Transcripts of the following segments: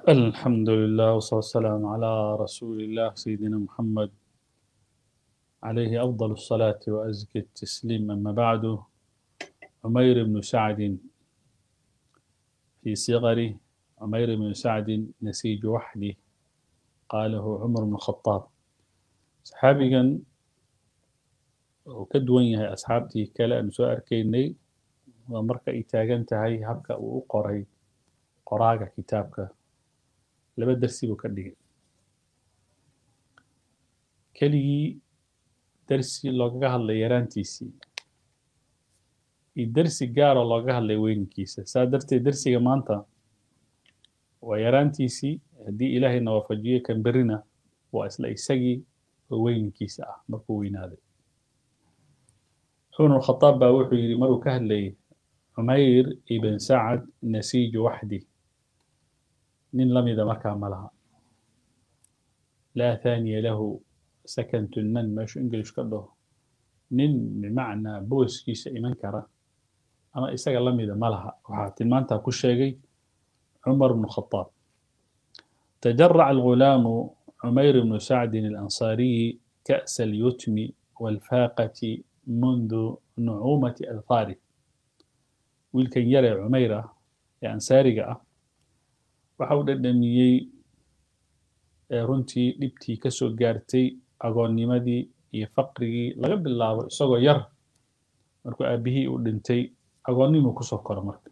الحمد لله والصلاة والسلام على رسول الله سيدنا محمد عليه أفضل الصلاة وأزكى التسليم أما بعد عمير بن سعد في صغره عمير بن سعد نسيج وحده قاله عمر بن الخطاب صحابيا وكدوان يهي أصحابتي كلا أن سؤال كيني ومركا إتاغنت هاي هبكا وقري قراغا كتابك laba darsi buu ka dhigay keligii darsi loogaga hadlay yaraantiisii iyo darsi gaaroo looga hadlay weynankiisa saa darteed darsiga maanta waa yaraantiisii haddii ilaahayna waafajiyo kan berrina waa isla isagii oo weynankiisa ah markuu weynaaday cumar khataab baa wuxuu yidhi maruu ka hadlayay cumayr ibn sacad nasiiju waxdi nin la mida markaa ma laha laa thaaniya lahu sakantu nan meeshu english ka dhaho nin bimacnaa booskiisa iman kara ama isaga la mida ma laha waxaa tilmaantaa ku sheegay cumar bnu khataab تجرع الغلام عمير بن سعد الأنصاري كأس اليتم والفاقة منذ نعومة أظفاره ويلكن يرى عميرة أنصاري waxa uu dhadhamiyey runtii dhibtii ka soo gaartay agoonnimadii iyo faqrigii laga bilaabo isagoo yar markuu aabbihii uu dhintay agoonnimuu kusoo koro marka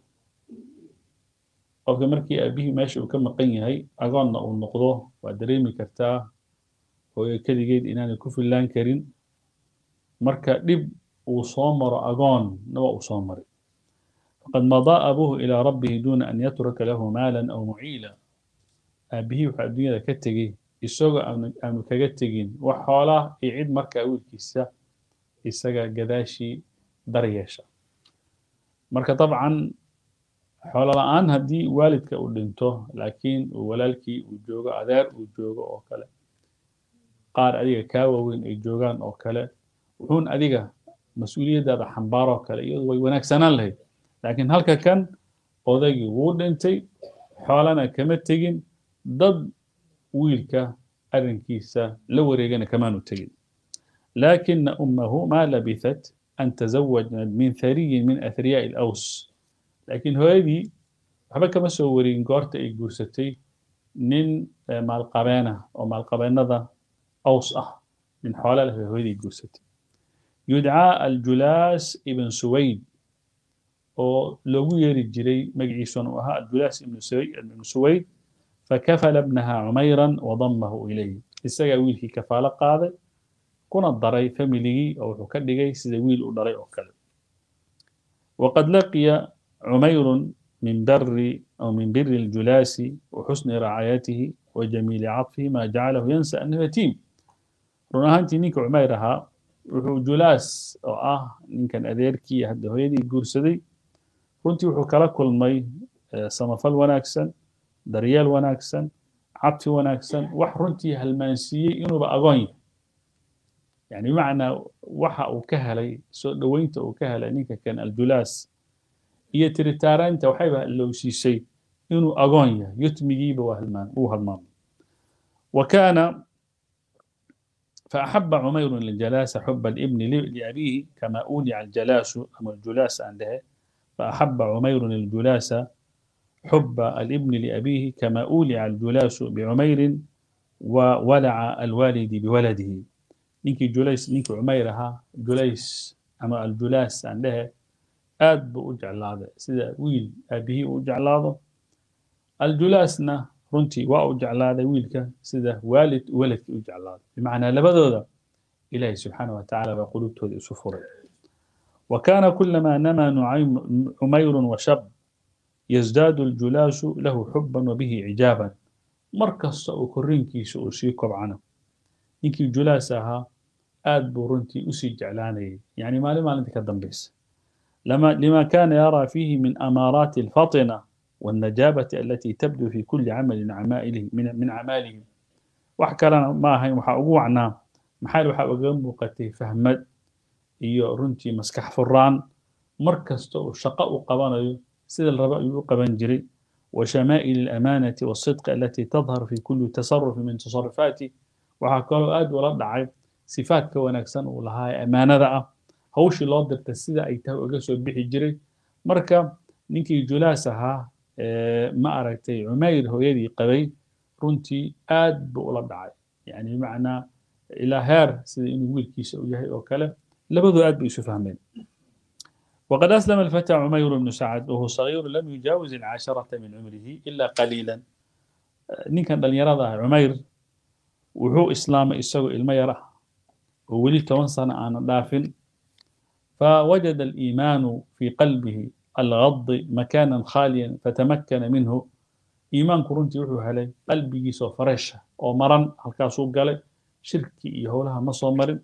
qofka markii aabbihii meesha uu ka maqan yahay agoonna uu noqdo waa dareemi kartaa hooyo keligeed inaanay ku fillaan karin marka dhib uu soo maro agoonna waa uu soo maray فقد مضى أبوه إلى ربه دون أن يترك له مالا أو معيلا أبيه وحا الدنيا كتجي إسوغا أم كجتجين وحولا يعيد مركا أول كيسا إساغا قداشي دريشا مركا طبعا حولا الآن هدي والدك أولنتو لكن ولالكي وجوغا أدار وجوغا أو كلا قار أديغا كاوين أي جوغان أو كلا وحون أديغا مسؤولية دا حنبارو كلا يوض ويوناك سنان لهي laakiin halka kan odaygii wuu dhintay xoolana kama tegin dad wiilka arrinkiisa la wareegana kamaanu tegin laakina ummahu ma labithat an tazawaja min thariyin min athriyaa'i alaws laakiin hooyadii waxba kama soo wareegin goorta ay guursatay nin maalqabeena oo maalqabeennada aws ah nin xoolo leh bay hooyadii guursatay yudcaa aljulaas ibn suwayd oo loogu yeeri jiray magaciisuna uu ahaa aljulaas ibnu suwayd fakafala ibnaha cumayran wadamahu ilayh isagaa wiilkii kafaalo qaaday kuna daray familigii oo wuxuu ka dhigay sida wiil u dhalay oo kale waqad laqiya cumayrun min bari aw min biri اljulaasi waxusni racaayatihi wajamiili caطfihi ma jacalahu yansa annahu yatiim run ahaantii ninka cumayr ahaa wuxuu julaas oo ah ninkan adeerkii hadda hooyadii guursaday runtii wuxuu kala kulmay samafal wanaagsan daryeel wanaagsan cabti wanaagsan wax runtii halmaansiiyey inuuba agoon yahay yani bimacnaa waxa uu ka helay soo dhoweynta uu ka helay ninka kan aljulaas iyo tiritaaraynta waxayba lowsiisay inuu agoon yahay yutmigiiba wuu halmaamay wa kaana فأحب عمير الجلاس حب الابن لأبيه كما أودع الجلاس أما الجلاس عنده فأحب عمير الجلاس حب الابن لأبيه كما أولع الجلاس بعمير وولع الوالد بولده نيكي جليس نيكي عميرها جليس أما الجلاس عندها آد بأجعل هذا سيدا ويل أبيه أجعل هذا الجلاسنا runtii waa u jeclaaday wiilka sida waalid waladkii u jeclaaday bimacnaa labadooda ilaahay subxaana wa tacaala baa qulubtooda isu furay وكان كلما نما نعيم عمير وشب يزداد الجلاس له حبا وبه عجابا مركز وكرين كيس أسيكب عنه إنكي جلاسها آد برنتي أسي جعلاني يعني ما لما لنتك الدنبيس لما لما كان يرى فيه من أمارات الفطنة والنجابة التي تبدو في كل عمل عمائله من من أعماله وحكى لنا ما هي وحأقوعنا محل وحأقوم بقتي فهمت iyo runtii maskax furaan mar kasta uu shaqo u qabanayo sida la rabo ayuu u qaban jiray وشمائل الأمانة والصدق التي تظهر في كل تصرف من تصرفاته وحكالو آد ولا دعي صفات كوناكسن ولها أمانة دعا هوشي لو درت السيدة أي تهو أقسو بيحي جري مركا نيكي جلاسها ما أركتي عمير هو يدي قبي رنتي آد بولا دعي يعني بمعنى إلى هير سيدي إنه ويل كيس أو يهي أو كلام لبدو آد بيسو فهمين وقد أسلم الفتى عمير بن سعد وهو صغير لم يجاوز العاشرة من عمره إلا قليلا نين كان دل يرى عمير وهو إسلام إسوء الميرة وولي توان سنة أنا دافن فوجد الإيمان في قلبه الغض مكانا خاليا فتمكن منه إيمان كرنتي وحو هلي قلبي سو فرشة أو مرن هالكاسو قال شركي يهولها مصو مرن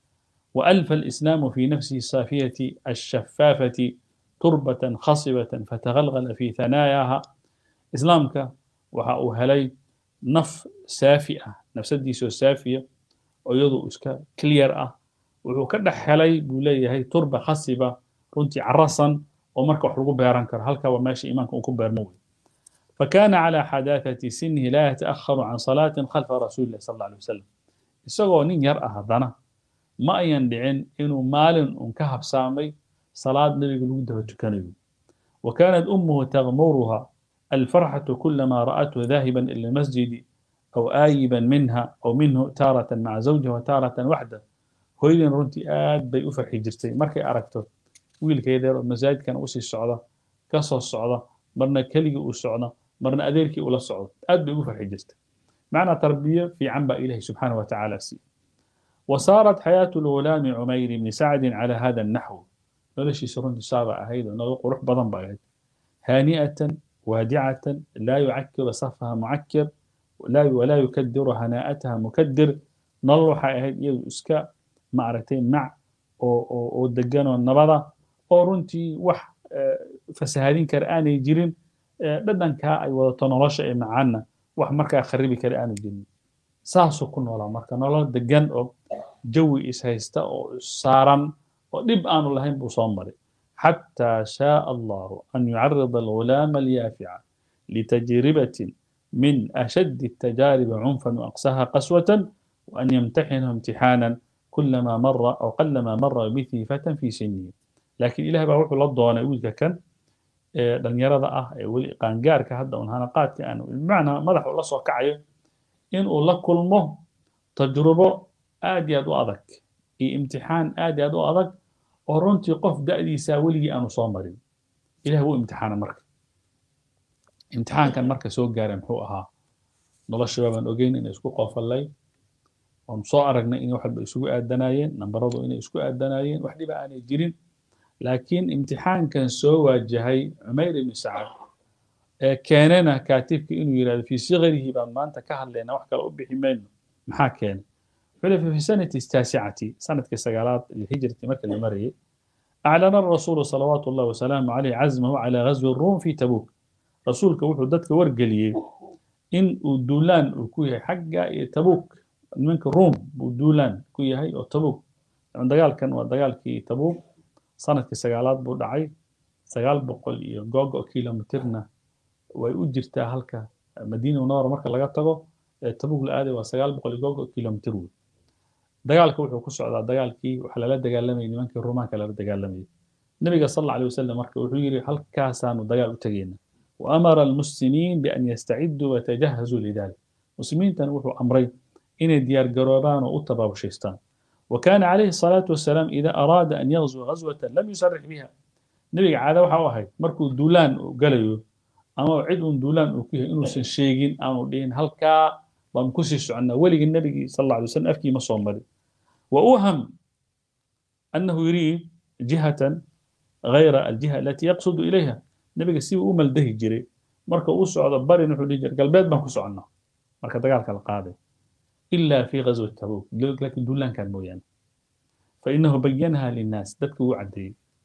وألف الإسلام في نفسه الصافية الشفافة تربة خصبة فتغلغل في ثناياها إسلامك وحاو هلي نف سافئة نفس ديسو سافية ويضو اسكا كلير أه وحو كدح هلي بولي هي تربة خصبة رنتي عرصا ومركو حلقو بيران كر هلكا وماشي إيمانك وكو بيرموي فكان على حداثة سنه لا يتأخر عن صلاة خلف رسول الله صلى الله عليه وسلم isagoo nin yar ah haddana ma ayan dhicin inuu maalin un ka habsaamay salaad nebiga lagu daba tukanayo wa kaanat ummuhu tagmuruha alfarxatu kulama ra'athu daahiban ila almasjidi aw aayiban minha aw minhu taaratan maca zawjiha wa taaratan waxda hooyadin runtii aad bay u farxi jirtay markay aragto wiilkeedeer oo masaajidkan usii socda ka soo socda marna keligii uu socda marna adeerkii ula socdo aad bay ugu farxi jirtay معنى تربية في عنبا إله سبحانه وتعالى سي وصارت حياة الغلام عمير بن سعد على هذا النحو نلشي سرون سابع هيدا نغلق روح بضن بعيد هانئة وادعة لا يعكر صفها معكر ولا ولا يكدر هناءتها مكدر نروح هيد يد اسكا معرتين مع او دقان النبضة او رنتي وح فسهادين كرآني جيرين بدن كا اي وضا نلاشا معنا wax markaa kharibi kale aanu jirin saasuu ku noolaa marka nolol degan oo jawi ishaysta oo saaran oo dhib aanu lahayn buu soo maray xataa shaaa allahu an yucarida alghulaama alyaafica litajribatin min ashaddi التجارب عنفا وأقساها قسوة وأن يمتحنه امتحانا كلما مر أو قلما مر به فتى في سنه لكن إله بقى وحو لضوانا يقول كان dhalinyarada ah ee weli qaangaarka hadda un hanaqaadka aanu bimacnaa madax ula soo kacayo inuu la kulmo tajrubo aad iyo aad u adag iyo imtixaan aad iyo aad u adag oo runtii qof da'diisaa weligii aanu soo marin ilah wuu imtixaana marka imtixaankan marka soo gaara muxuu ahaa nolosha baan ogeyn inay isku qoofallay oon soo aragnay in wax walba isugu aadanayeen nambaradu inay isku aadanayeen wax dhiba aanay jirin laakiin imtixaankan soo waajahay cumayr ibni sacad ee keenana kaatibka inuu yidhahdo fii sikarihi baan maanta ka hadlaynaa wax kale u bixi mayno maxaa keenay wuxuu le fi sanati taasicati sanadkii sagaalaad lhijrati marka la marayay أعلن الرسول صلوات الله وسلامه عليه عزمه على غزو الروم في تبوك رسولك وحو دتك ورقليه إن دولان كوي حقا تبوك منك الروم دولان كوي هاي أو تبوك دقال كان ودقال كي تبوك sanadkii sagaalaad buu dhacay sagaal boqol iyo googo kilomitirna way u jirtaa halka madiina munawara marka laga tago ee tabug la aaday waa sagaal boqol iyo googo kilomitir wey dagaalka wuxuu ku socdaa dagaalkii waxa lala dagaalamayay nimankii rumaanka lala dagaalamayay nabiga sal alla alay wasalam marka wuxuu yidhi halkaasaanu dagaal u tegayna waamara almuslimiin bian yastaciduu watajahazuu lidalik muslimiintana wuxuu amray inay diyaar garoobaan oo u tabaabushaystaan وكان عليه الصلاة والسلام إذا أراد أن يغزو غزوة لم يصرح بها نبي عادة وحا واحد مركو دولان قاليو أما عد دولان وكيه إنو سنشيغين أما دين هلكا بمكسي سعنا ولي النبي صلى الله عليه وسلم أفكي مصومر وأوهم أنه يريد جهة غير الجهة التي يقصد إليها نبي سيب أمل ده جري مركو أسعد بري نحو ديجر قلبات ما كسو عنا مركو دقالك القاضي إلا في غزوة تبوك لكن دولان كان مويان فإنه بينها للناس دتك وعدي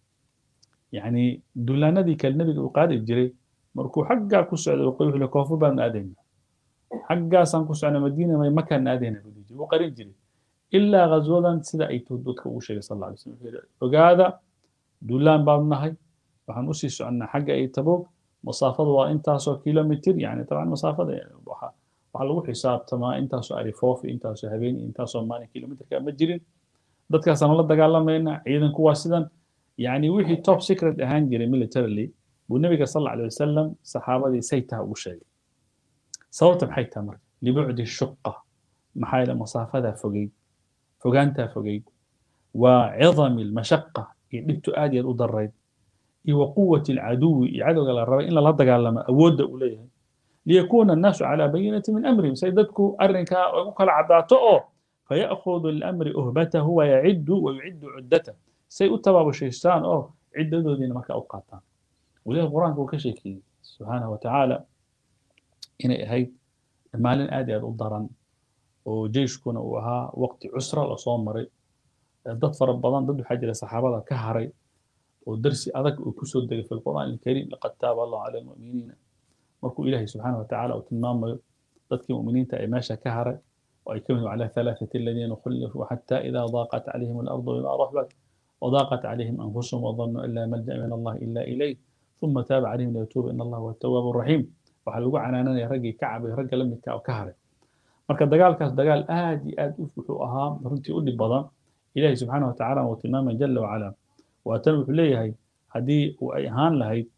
يعني دولان ذي كالنبي وقاد الجري مركو حقا كسعد وقيوه لكوفو بان آدينا حقا سان كسعنا مدينة ما مكان آدينا بديجي وقريب جري إلا غزوة سيدا أي تودوك وشي صلى الله عليه وسلم وقادا دولان بان نهي وحن أسي سعنا حقا أي تبوك masaafada waa intaasoo kilomitr yani taban masaafada waxa waxaa lagu xisaabtamaa intaasoo arifoof iyo intaasoo habeen iyo intaasoo maalin kilomitrka ma jirin dadkaasaan la dagaalamayna ciidanku waa sidan yani wixii top secret ahaan jiray militarily buu nabiga sal alay wasalam saxaabadii saytaha ugu sheegay sababta maxay tahay marka libucdi shuqa maxaa yeele masaafadaa fogeyd fogaantaa fogeyd waa cidami lmashaqa iyo dhibtu aad iyo aad u darayd iyo wa quwati alcaduwi iyo cadowga la rabay in lala dagaalamo awoodda uu leeyahay liyakuuna annaasu calaa bayinati min amrihim say dadku arrinkaa ugu kala caddaato oo fayaأkhuduu lilamri uhbatahu wayaciddu wayuciddu cuddatahu say u tabaabushaystaan oo ciddadoodiina markaa u qaataan weliba qur-aanka uu ka sheekeeyey subxaanahu watacaala inay ahayd maalin aad iyo aad u daran oo jeyshkuna uu ahaa waqti cusra lasoo maray dad fara badan dad waxaa jira saxaabada ka haray oo darsi adag uu kusoo degay fi lqur'aan alkariim laqad taaba allahu cala almu'miniina markuu ilaahay subxaanahu watacaala uu tilmaamayo dadkii mu'miniinta ee meesha ka haray oo ay ka mid cala halaathati aladiina khulifuu xataa idaa daaqat calayhim alardu bima raxbat وضاقت عليهم أنفسهم وظنوا أن لا ملجأ من الله إلا إليه ثم تاب عليهم ليتوب إن الله هو التواب الرحيم waxaa lagu canaananaya raggii kacabay ragga la midka oo ka haray marka dagaalkaas dagaal aad iyo aad wuxuu ahaa runtii u dhib badan ilaahay subxaana watacaala uu tilmaamay jala wacala waatan wuxuu leeyahay haddii uu ay ahaan lahayd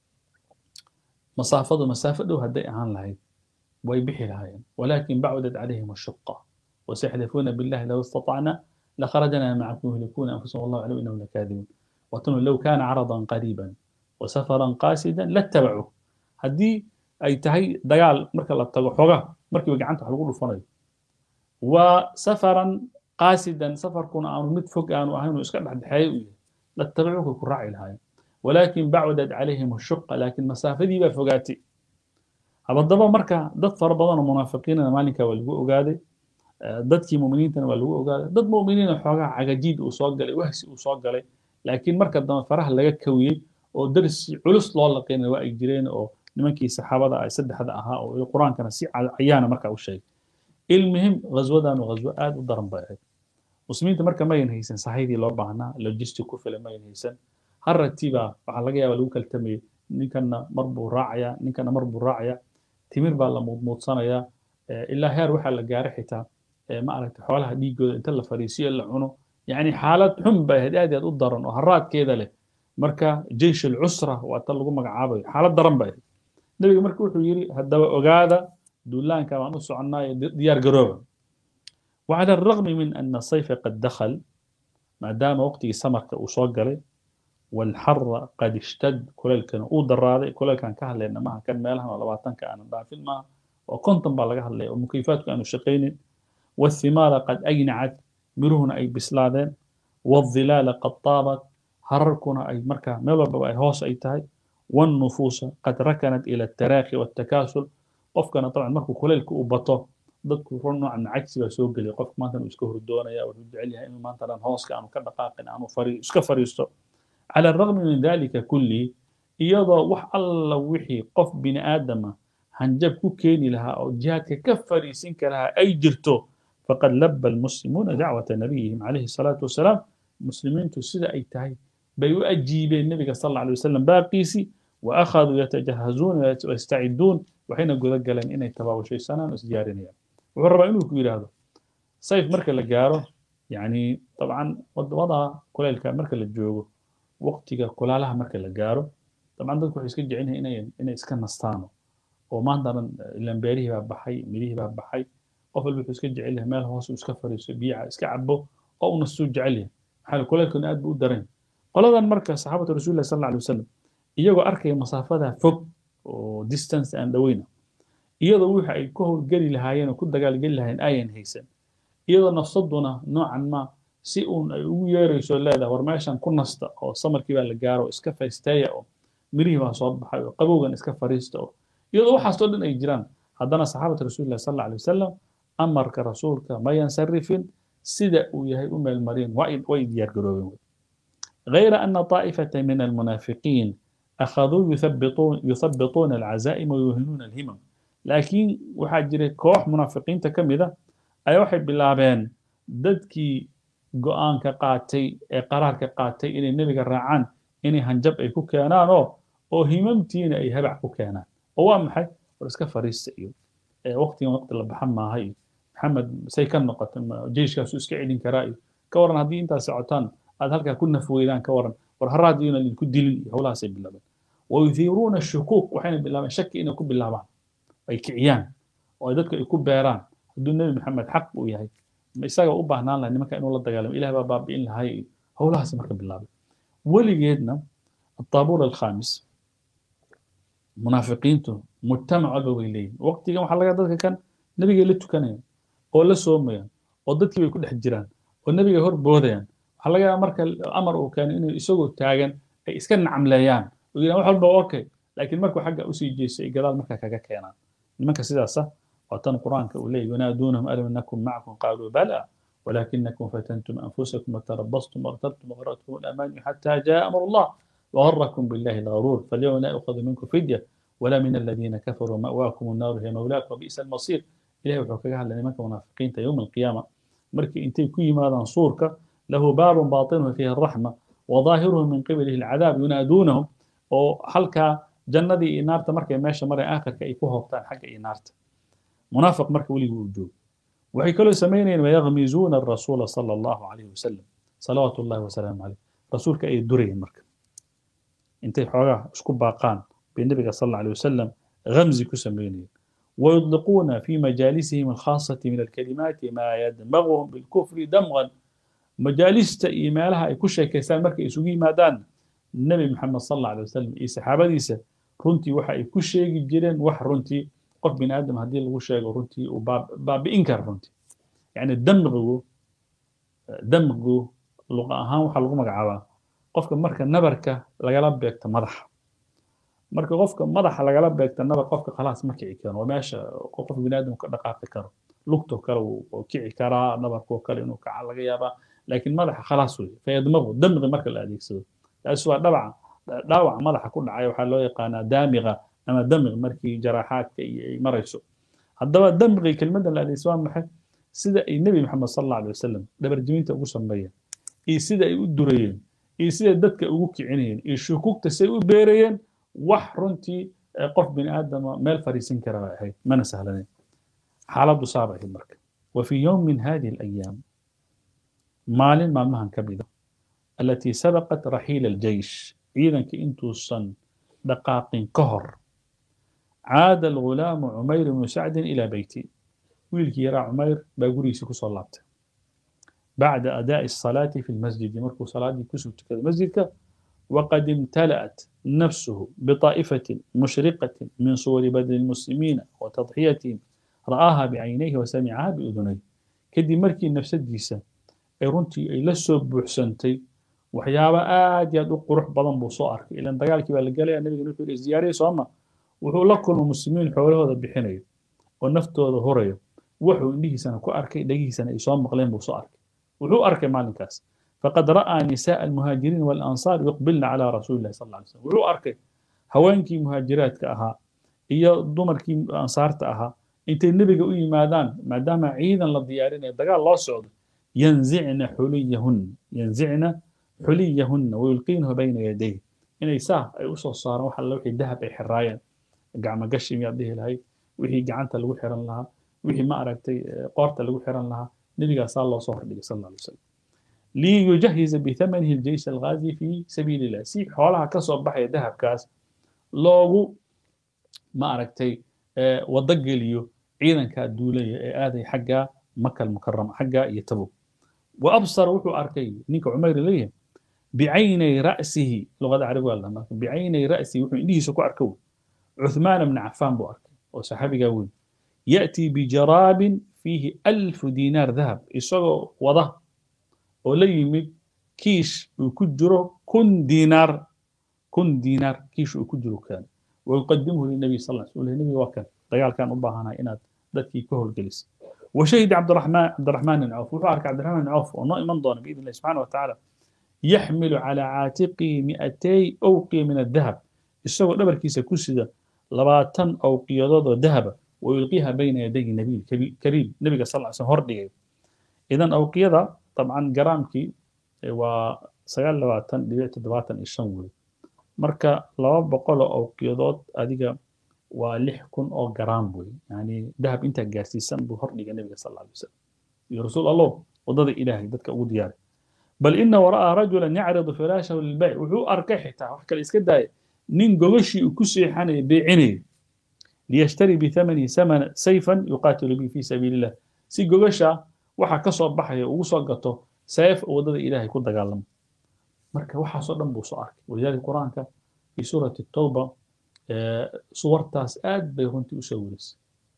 masaafadu masaafo dhow hadday ahaan lahayd way bixi lahaayeen walaakin bacdat calayhim ashuqa wasayaxlifuuna billahi low istatacna لخرجنا معكم يهلكون انفسهم والله يعلم انهم لكاذبون وتنو لو كان عرضا قريبا وسفرا قاسدا لاتبعوه هدي اي تهي دغال marka la tago xoga markii gacanta wax lagu dhufanayo wa safaran qasidan safarkuna aanu mid fog aanu ahayn iska dhexdhexeeyo u yahay latabacuka ku raaci lahaayeen walaakin bacdad calayhim ashuqa laakin masaafadii baa fogaatay habadaba marka dad fara badan oo munaafiqiinana maalinkaa waa lagu ogaaday dadkii muminiintana waa lagu ogaaday dad muminiina xoogaa cagajiid uu soo galay wahsi uu soo galay laakiin marka dambe faraha laga kawiyey oo darsi culus loo laqinay waa ay jireen oo nimankii saxaabada ah saddexda ahaa oo qur-aankana si cayaana markaa u sheegay ilmuhim ghaswadan ghaswo aad u daran bay ahayd muslimiinta marka mayan haysan sahaydii loo baahnaa logistic ku filan mayan haysan haratiibaa waxaa laga yaaba lagu kaltamayay ninkana mar buu raacayaa ninkana mar buu raacayaa timir baa la muudmuudsanayaa ilaa heer waxaa la gaaray xitaa ma aragtay xoolaha dhiigooda inta la fariisiyo la cuno yani xaalad xun bay ahayd aad aad u daran oo haraadkeeda leh marka jeish alcusra waa ta lagu magacaabayo xaalad daran bay ahayd nebiga marka wuxuu yidhi haddaba ogaada duulaanka baan u soconnaayo diyaar garooba وعلى الرغم من أن الصيف قد دخل ما دام وقتي سمرك وصقلي والحر قد اشتد كل كان او دراده كل كان كهلنا ما كان مالها ولا باتن كان ضعفين ما وكنتم بلغ هلي ومكيفات كانوا شقين والثمار قد أجنعت مرهن أي بسلادين والظلال قد طابت هركنا أي مركا ملو أي هوس أي تاي والنفوس قد ركنت إلى التراخي والتكاسل قف كان طبعا مركو كليلك وبطو dadku run noocan cagsi baa soo gelaya qofka maanta uu iska hurdoonaya wuxuu jecel yahay inuu maanta dhan hooska aanu ka dhaqaaqin aanu iska fariisto cala alragmi min dalika kulli iyadoo wax alla wixii qof bini aadama hanjab ku keeni lahaa oo jihaadka ka fariisin karahaa ay jirto faqad labba almuslimuuna dacwata nabiyihim calayhi salaatu wasalaam muslimiintu sida ay tahay bay u ajiibeen nebiga sal alla alay wasalam baaqiisii wa akhaduu yatajahazuuna wayastaciduun waxayna guda galeen inay tabaabashaysanaan oo isdiyaarinayaan wuxuu rabaa inuu ku yidhaahdo sayf marka la gaaro yani dabcan wadamada kuleylka marka la joogo waqtiga kulaalaha marka la gaaro dabcan dadku waxay iska jecel yihiin inay inay iska nastaano oo maanta dhan ilaan beerihii baa baxay midihii baa baxay qof walba wuxuu iska jecel yahay meel hoos uu iska fariiso biyaha iska cabo oo uu nastuu jecel yahay maxaa kuleylkuna aad buu u daran qoladan marka saxaabatu rasuulillahi sal alla alay wasalam iyagoo arkaya masaafada fog oo distance aan dhaweyna iyadoo wixii ay ku howlgeli lahaayeen oo ku dagaalgeli lahaayeen ayan haysan iyadoo nafsaduna noocan ma si uun ay ugu yeerayso leedahay war meeshan ku nasta oo samarkii baa la gaaro oo iska faysteeya oo mirihii baa soo baxay oo qabowgan iska fariista oo iyadoo waxaasoo dhan ay jiraan haddana saxaabata rasuulillahi sal alla alay wasalam amarka rasuulka ma yansarifin sida uu yahay u meelmareen way diyaar garoobeen غير أن طائفة من المنافقين أخذوا يثبطون يثبطون العزائم ويوهنون الهمم لكن waxaa jiray koox munaafiqiinta ka mid a ayaa waxay bilaabeen dadkii go-aanka qaatay ee qaraarka qaatay inay nebiga raacaan inay hanjab ay ku keenaan oo oo himamtiina ay habac ku keenaan oo waa maxay war iska fariista iyo waqtigan waqti la baxan maaha iyo maxamed say ka noqotay jeyshkaasu iska celin karaa iyo ka waran haddii intaas socotaan aad halkaa ku nafweydaan ka waran war haraad iyona idinku dilin iyo howlahaasay bilaabeen wayuthiiruuna shukuuk waxayna bilaabeen shaki inay ku bilaabaan ay kiciyaan oo dadku ay ku beeraan hadduu nebi maxamed xaq uu yahay ma isaga u baahnaan lahay nimanka inuu la dagaalamo ilah baa baabi'in lahay iyo howlahaas marka bilaabay weligeedna الطابور الخامس munaafiqiintu mujtamac walba way leeyihin waqtigan waxaa laga dadka kan nebigay la tukanayaan oo la soomayaan oo dadkii bay ku dhex jiraan oo nebigay hor boodayaan waxaa laga yaabaa marka amar uu keenay inuu isagoo taagan ay iska nacamleeyaan oo yidhahan wax walba okay laakiin markuu xagga usii jeesto ay gadaal markaa kaga keenaan nimanka sidaasa waa tan qur-aanka uu leeyahy wanaaduunahum alam nakum macakum qaaluu bala ولكنكم فتنتم أنفسكم وتربصتم وارتبتم وغرتكم الأمان حتى جاء أمر الله وغركم بالله الغرور فاليوم لا يؤخذ منكم فدية ولا من الذين كفروا مأواكم النار هي مولاكم وبئس المصير إلهي وحو كغا هادلا نيمانكا منافقين يوم القيامة مركي انتي كي ماذا صورك له باب باطنه فيه الرحمة وظاهره من قبله العذاب ينادونهم وحلكا جندي نارتا مركي ماشا مرة آخر كي يكون هبطان حق إي نارتا منافق مركي ولي وجود وحي كلو سمينين ويغمزون الرسول صلى الله عليه وسلم صلوات الله وسلامه عليه رسولك أي دري مركي intay xoogaa isku baaqaan bay nabiga sal alla alay wasalam ghamzi ku sameynayeen ويطلقون في مجالسهم الخاصة من الكلمات ما يدمغهم بالكفر دمغا مجالس إيمالها أي كل شيء كيسان مركي يسوقي مادان النبي محمد صلى الله عليه وسلم إي صحابة ديسة رنتي وحا أي كل شيء جيرين وح رنتي قف بن آدم هدي لغو شيء رنتي وباب باب إنكار رنتي يعني دمغو دمغو لغة أهان وحا لغو مقعبا qofka marka nabarka lagala beegto madaxa marka qofka madaxa lagala beegto nabar qofka khalaas ma kici karo waa meesha qof biniaadam ka dhaqaaqi karo lugtoo kale wuu kici karaa nabarkoo kale inuu kaca laga yaabaa laakiin madaxa khalaas wey fayadmaqu damqi marka la adeegsado taas waa dhabaca dhaawaca madaxa ku dhacay waxaa loo yaqaanaa daamiqa ama damq markii jaraaxaadka iyo ay marayso haddaba damqi kelmaddan la adeegsado waa maxay sida ay nebi maxamed sal alla alay wasalam dhabarjibinta ugu sameeyeen iyo sida ay u durayeen iyo siday dadka ugu kicinayeen iyo shukuugta say u beerayeen wax runtii qof bini aadama meel fariisin kara bay ahayd mana sahlaneyn xaaladdu saaba ahayd marka wa fii yowm min hadihi alayaam maalin maalmahan ka mida alatii sabaqat raxiila aljeysh ciidanka intuusan dhaqaaqin ka hor caada algulaamu cumayr ibnu sacdin ilaa beyti wiilkii yaraa cumayr baa gurigiisii kusoo laabtay بعد أداء الصلاة في المسجد مركو صلاة كسو تكذا مسجد وقد امتلأت نفسه بطائفة مشرقة من صور بدن المسلمين وتضحيتهم رآها بعينيه وسمعها بأذنيه كدي مركي نفس الديسة أي رنتي أي لسو بحسنتي وحيابا آد يدو قروح بضن بصار إلا أن دقالك بالقالي النبي نقول الزيارة سوما وحو لكم المسلمين حوله هذا بحنيه ونفته هذا هريه وحو إنه سنة كو أركي دقيه سنة إسوام مقلين بصار wuxuu arkay maalinkaas faqad ra'aa nisaء almuhaajiriin walansaar yuqbilna calaa rasuuli illahi sal lla alay slam wuxuu arkay haweenkii muhaajiraadka ahaa iyo dumarkii ansaarta ahaa intay nebiga u yimaadaan maadaama ciidan la diyaarinayo dagaal loo socdo yanzicna xuliyahunna yanzicna xuliyahunna wayulqiinahu bayna yadayh inay saa ay usoo saaraan wax alla wixii dahab ay xiraayeen gacmo gashi miyaad dhihi lahayd wixii gacanta lagu xiran lahaa wixii ma aragtay qoorta lagu xiran lahaa نبي صلى الله عليه صلى الله عليه وسلم ليجهز بثمنه الجيش الغازي في سبيل الله سي حولها كسب بحي ذهب كاس لوغو ما أركتي أه ودق ليو عيدا كادولية آذي حقا مكة المكرمة حقا يتبو وأبصر وحو أركي نيك عمير ليه بعيني رأسه لغة عربي والله بعيني رأسه وحو إنه سكو أركو عثمان بن عفان بو أركي وصحابي قاوين يأتي بجراب فيه ألف دينار ذهب إسagoo wada oo la yimid kiish uu ku jiro kun diinaar kun diinaar kiish uu ku jiro kaan ويقدمه للنبي صلى الله عليه وسلم النبي وكان دجال كان أباهنا إناد dadkii ka howlgelis وشهد عبد الرحمن عبد الرحمن بن عوف wuxuu arkay عبد الرحمن بن عوف oo noo iman doona بإذن الله سبحانه وتعالى يحمل على عاتقه 200 أوقية من الذهب isagoo dhabarkiisa ku sida labaatan awqiyadood oo dahaba ويلقيها بين يدي النبي الكريم النبي صلى الله عليه وسلم هردي إذا أوقيدا طبعا جرامكي و سجال لواتن دبيت دباتن الشنول marka laba boqol oo awqiyadood adiga waa lix kun oo garaam wey yani dahab intaa gaarsiisan buu hordhiga nebiga sal alla alay wasalam iyo rasuul allow waddada ilaahay dadka ugu diyaaray bal ina wara'aa rajulan yacridu firaashahu lilbayc wuxuu arkay xitaa wax kale iska daaya nin gogashii uu ku seexanaya beecinaya liyashtari bithamanihi samana sayfan yuqaatilu bihi fi sabiili illah si gogasha waxa ka soo baxaya ugu soo gato seef oo waddada ilaahay ku dagaalamo marka waxaasoo dhan buu soo arkay walidaalika qur-aanka fi suurati tawba suwartaas aad bay runtii usoo werisay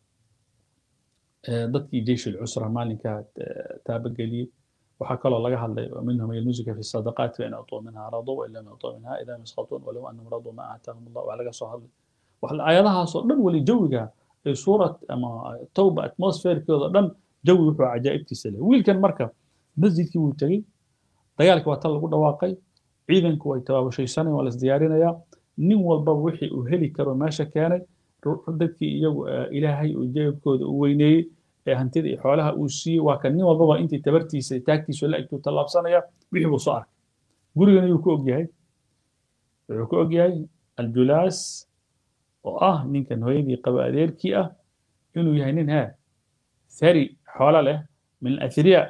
dadkii jeysh alcusra maalinkaa taabageliyey waxaa kaloo laga hadlay minhum yalmusuka fi sadaqaat fain atuu minha radu wain lam atuu minha idaa yasqatuun walow anahum raduu ma aataahum allah waa laga soo hadlay aayadahaasoo dhan weli jawiga ee suurad ama tawba atmosferkeeda dhan jawi wuxuu cajaa'ibtiisa leh wiilkan marka masjidkii wuu tegey dagaalkii waa tan lagu dhawaaqay ciidanku way tabaabashaysanayaan waa lasdiyaarinayaa nin walbaba wixii uu heli karo meesha keenay dadkii iyagu ilaahay uu jeebkooda u weyneeyey ee hantida iyo xoolaha uu siiyey waa kan nin walbaba intii tabartiisa taagtiisa la egtuu tallaabsanaya wixii buu soo arkay gurigana yuu ku ogyahay wuxuu ku ogyahay aljulaas oo ah ninkan hooyadii qaba adeerkii ah inuu yahay nin haa ثري حوالة من الأثرياء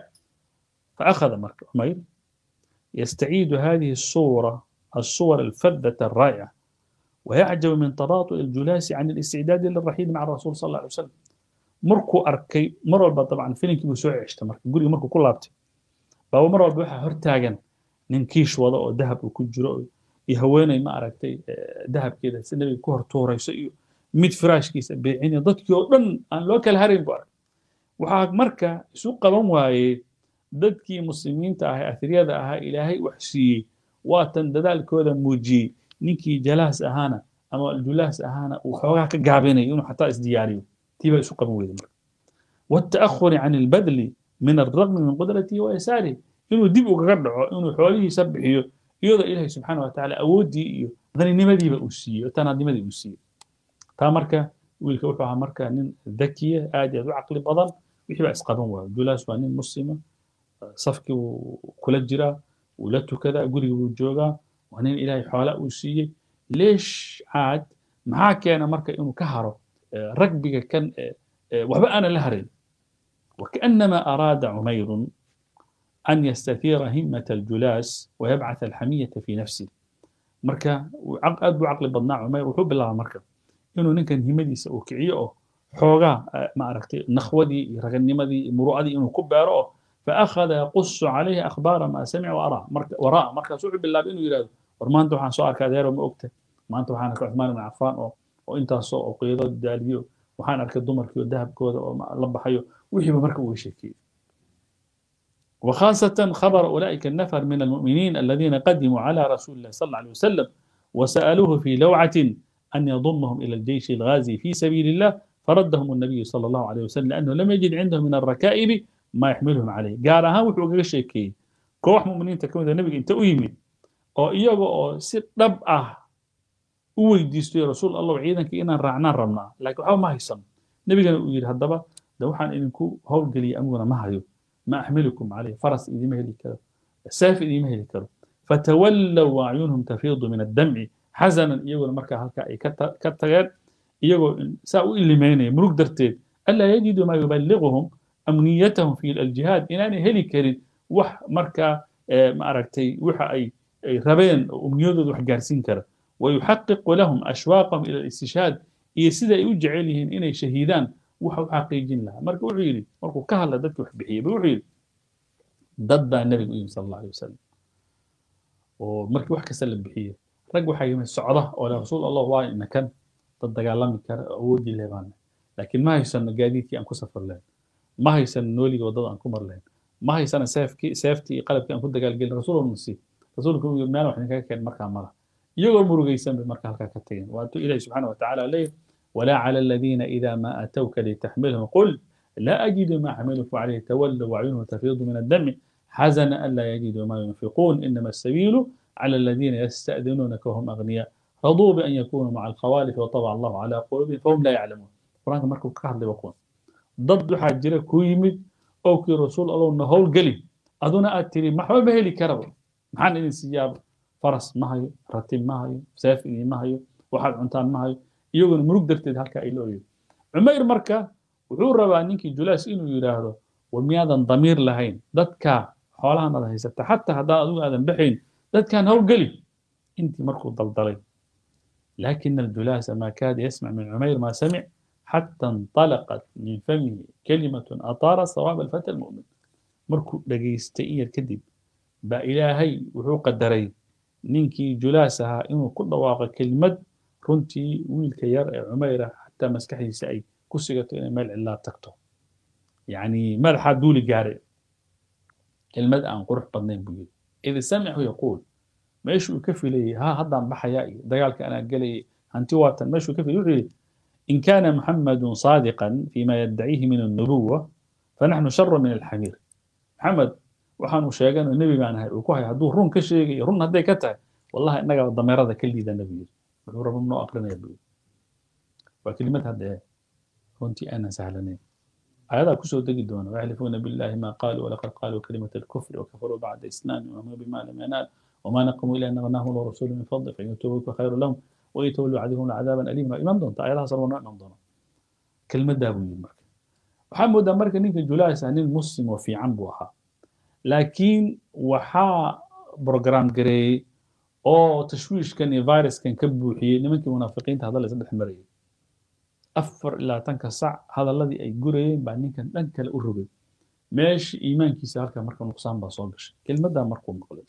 فأخذ مرك عمير يستعيد هذه الصورة الصور الفذة الرائعة ويعجب من تباطؤ الجلاس عن الاستعداد للرحيل مع الرسول صلى الله عليه وسلم مركو أركي مرة طبعا فيلم كيبو سوعي عشت مركو قولي مركو كل لابتي بابا مرة بوحة هرتاغن ننكيش وضع ذهب وكجرو يهويني ما أركتي ذهب كده سنبي كهر توري سيو ميد فراش كيسا بيعيني ضدك يوردن أن لوكال هارين بارك waxaa marka isu qaban waayey dadkii muslimiinta ahaa ahriyada ahaa ilaahay wax siiyey waatan dadaalkooda muujiyey ninkii jalaas ahaana ama julaas ahaana uu xoogaa ka gaabinayo inuu xataa isdiyaariyo tii baa isu qaban weyda marka والتأخر عن البذل من الرغم من قدرته ويساره inuu dib ugaga dhaco inuu xoolihiisa bixiyo iyadoo ilaahay subxaana watacaala awooddii iyo daninimadiiba uu siiyey tanaadnimadii uu siiyey taa marka wiilka wuxuu ahaa marka nin dakiya aad iyo aad u caqli badan wixii baa isqaban waayo julaas waa nin muslima safkii wuu kula jiraa wuu la tukadaa guriga wuu joogaa waa nin ilaahay xoola uu siiyey leesh caad maxaa keena marka inuu ka haro ragbiga kan waxba aanan la harayn وكأنما أراد عمير أن يستثير همة الجلاس ويبعث الحمية في نفسه مركا أد بعقل بدنا عمير وحب الله مركا إنه نكن همديس أو كعيو حوغا ما أركتي نخودي رغنمدي مروءدي إنه كبارو فأخذ يقص عليه أخبار ما سمع وأرى مركا وراء مركا سوء بالله بإنه يراد ورمان تو حان سؤال كادير وما أكته ما أنتو حان عثمان بن عفان أو وإنت سوء وقيادة الداليو وحان أركي الدمر كيو الذهب كودا لبحيو وحي بمركا ويشكي وخاصة خبر أولئك النفر من المؤمنين الذين قدموا على رسول الله صلى الله عليه وسلم وسألوه في لوعة أن يضمهم إلى الجيش الغازي في سبيل الله فردهم النبي صلى الله عليه وسلم لأنه لم يجد عندهم من الركائب ما يحملهم عليه قال ها وحو شيكي كوح مؤمنين تكون النبي انت أيمن oo iyaga oo si dhab ah u weydiistay rasuul allah ciidanka inaan raacnaan rabnaa laakiin waxba ma haysan nebigana uu yidhi haddaba de waxaan idinku howlgeliyay amiguna ma hayo ما أحملكم عليه فرس إذا ما هلي كرو ساف إذا ما هلي كرو فتولوا وأعينهم تفيض من الدمع حزنا يقول مركا هلكا أي كتغير يقول ساو اللي ميني مروك درتين ألا يجدوا ما يبلغهم أمنيتهم في الجهاد إن أنا هلي كريد وح مركا ما أركتي وح أي ربين أمنيته وح جارسين كرا ويحقق لهم أشواقهم إلى الاستشهاد يسيدا يوجع لهم إني شهيدان waxa u xaqiijin lahaa marka wuxuu yidhi markuu ka hadla dadki wax bixiyey ba wuxuu yidhi dad baa nebiga u yimi sala allahu alay wasalam oo markii wax kasta la bixiyey rag waxaa yimid socda oo le rasuul allah waa inakan dad dagaalami kara awoodii leh baana laakiin ma haysano gaadiidkii aan ku safar lahayn ma haysano nooligii waddada aan ku mar lahayn ma haysano seefkii seeftii iyo qalabkii aan ku dagaalgelin rasuul nasi rasuulku uu yidhi meel wax idinkaga keen markaa mala iyagoo murugaysan bay marka halkaa ka tageen waatuu ilaahi subxaana watacaala leeyahy ولا على الذين إذا ما أتوك لتحملهم قل لا أجد ما أحملكم عليه تولوا وعيونهم تفيض من الدم حزن ألا يجدوا ما ينفقون إنما السبيل على الذين يستأذنونك وهم أغنياء رضوا بأن يكونوا مع الخوالف وطبع الله على قلوبهم فهم لا يعلمون قرآن مركو كهر بقون ضد حاجرة كويمد أو كي رسول الله نهول قلي أدونا أتري محبا بهلي كربو محان إذن سياب faras ma hayo ratib ma hayo saafigii ma hayo waxaad cuntaan ma hayo iyaguna murug darteed halkaa ay la ooyo cumayr marka wuxuu rabaa ninkii julaas inuu yidhaahdo war miyaadan damiir lahayn dadka xoolahan aad haysata xataa haddaan adigu aadan baxayn dadkaan howlgeli intii markuu daldalay لكن الجلاس ما كاد يسمع من عمير ما سمع حتى انطلقت من فمه كلمة أطار صواب الفتى المؤمن مركو دقيستئي الكذب با إلهي وحو قدري نينكي جلاسها إنه كل واقع كلمة كنتي ويل كير عميرة حتى مسكحي سأي كسيقة مال الله تكتو يعني ملح دولي قارئ كلمة أن قرح بدنين بيقول إذا سمعه يقول meeshuu ka filayay ha haddaan baxayaa iyo dagaalka anaa gelayay hanti waatan meeshuu ka filayay wuxuu yidhi in kaana muxamadun saadiqan fima yaddaciihi min annubuwa fanaxnu shara min alxamiir maxamed waxaanu sheegano nebi baan ahay uu ku hay hadduu run ka sheegayo run hadday ka tahay wallahi innaga dameerada ka liidana buu yidhi wuxuu raba noo aqrinaya buu yidhi waa kelimad hadda ee runtii aanan sahlanayn آيات كسو تجي دون ويحلفون بالله ما قالوا ولقد قالوا كلمة الكفر وكفروا بعد إسلام وما بما لم ينال وما نقموا إلا أن غناهم الله ورسوله من فضله فإن يتوبوا خير لهم ويتولوا عذبهم عذابا أليما إيمان دون آياتها صاروا إيمان دون كلمة دابوي مرك محمد مرك نيك جلاس عن المسلم وفي عنبوها لكن وحا بروجرام جري أو تشويش كان فيروس كان كبوحي نمك منافقين هذا اللي سبح مريض afar ilaa tanka sac hadalladii ay gurayeen baa ninkan dhan kale u rogay meesha iimaankiisa halkaa marka nuqsaan baa soo gashay kelmaddaa markuu maqlay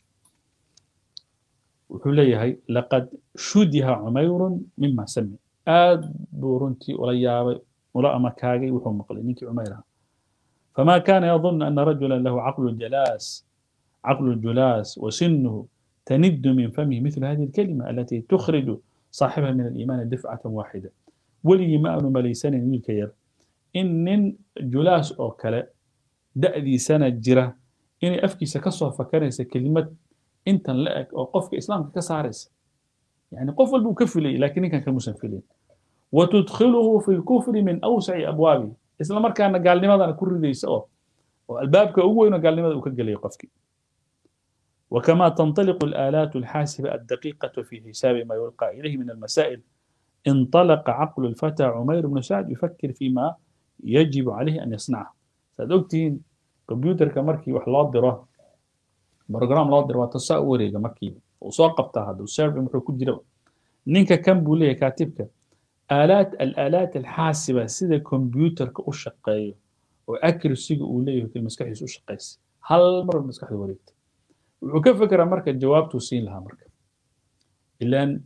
wuxuu leeyahay laqad shudiha cumayrun mima sami aad buu runtii ula yaabay ula amakaagay wuxuu maqlay ninkii cumayr ahaa فما كان يظن أن رجلا له عقل الجلاس عقل الجلاس وسنه تند من فمه مثل هذه الكلمة التي تخرج صاحبها من الإيمان دفعة واحدة weligii ma aanu malaysanayn wiilka yar in nin julaas oo kale da'diisana jira inay afkiisa ka soo fakaraysa kelimad intan la eg oo qofka islaamka ka saaraysa yani qof walba uu ka filayay lakiin ninkan kamuusan filayn watudkhiluhu fi lkufri min awsaci abwaabi isla markaana gaalnimadana ku ridaysa oo oo albaabka ugu weyn oo gaalnimada uu ka gelaya qofkii وكما تنطلق الآلات الحاسبة الدقيقة في حساب ما يلقى إليه من المسائل انطلق عقل الفتى عمير بن سعد يفكر فيما يجب عليه أن يصنعه سأدوكتين كمبيوتر كمركي وحلات دراه برنامج لات دراه تصور كمركي وساقبت هذا والسيرف محو كجرا نينكا كم بوليه كاتبك آلات الآلات الحاسبة سيدا كمبيوتر كأشقايو وأكرسي أوليه في المسكح أشقايس هل مرة المسكح وريت وكفكر مركا جوابته سين لها مركا إلا أن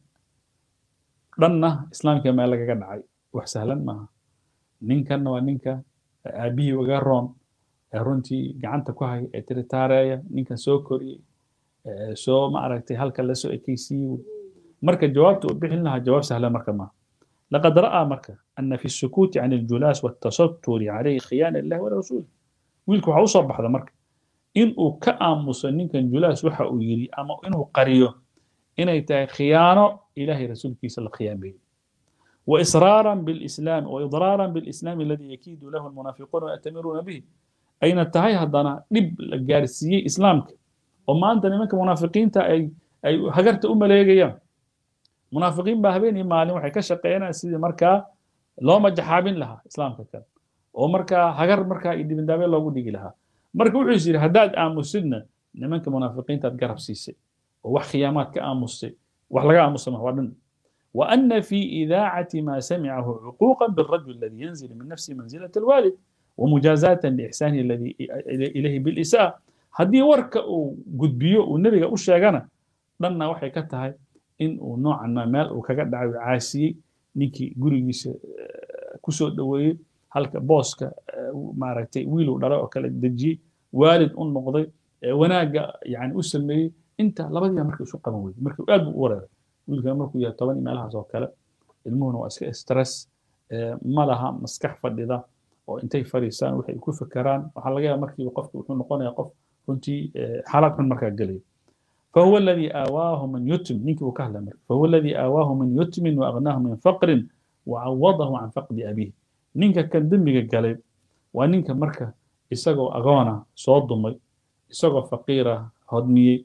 dhanna islaamka meel lagaga dhacay wax sahlan maaha ninkanna waa ninka aabihii uga roon ee runtii gacanta ku hay ee tiritaareeya ninkan soo koriyey soo ma aragtay halka lasoo ekeysiiyey marka jawaabta uu bixin lahaa jawaab sahlan marka maaha لقد رأى مركة أن في السكوت عن الجلاس والتستر عليه خيانة لله ورسوله ويلكو waxaa usoo baxda marka in uu ka aamuso ninkan julaas waxa uu yidhi ama inuu qariyo inay tahay khiyaano إلهي رسول كيس الخيام به وإصرارا بالإسلام وإضرارا بالإسلام الذي يكيد له المنافقون ويأتمرون به أين التهي هدانا لب الجارسية إسلامك وما أنت نمك منافقين تا أي أي هجرت أم ليجيا منافقين بهبين إما عليهم حكا شقينا سيدي مركا لو ما جحابين لها إسلامك كان ومركا هجر مركا إدي من دابين لو بدي لها مركا وحيصير هداد آمسنا نمك منافقين تتقرب سيسي ووح خيامات كآمسي وحلقة مسمى وردن وأن في إذاعة ما سمعه عقوقا بالرجل الذي ينزل من نفسه منزلة الوالد ومجازاة لإحسانه الذي إليه بالإساءة هدي ورك قد بيو والنبي قال أشياء لنا وحي كتها إن نوعا ما مال وكقد دعوي عاسي نيكي قريس كسو دوي هلك بوسكا ما رأيتي ويلو دراء وكلا دجي والد أن نقضي وناقا يعني أسلمي inta labadii markii isu qaban weyday markii aad buu u wareeray wiilkan markuu yahay toban meelahaas oo kale ilmuhuna waa iska stress ma laha maskax fadhida oo intay fadhiisaan waxay ku fekeraan waxaa laga yaaba markii qofku wuxuu noqonayaa qof runtii xaalad xun markaa gelaya فهو الذي آواه من يتم نيك وكهلا مرك فهو الذي آواه من يتم وأغناه من فقر وعوضه عن فقد أبيه نينك كان دمك قلب ونينك مركة إساقو أغانا صوت دمي إساقو فقيرة هدمي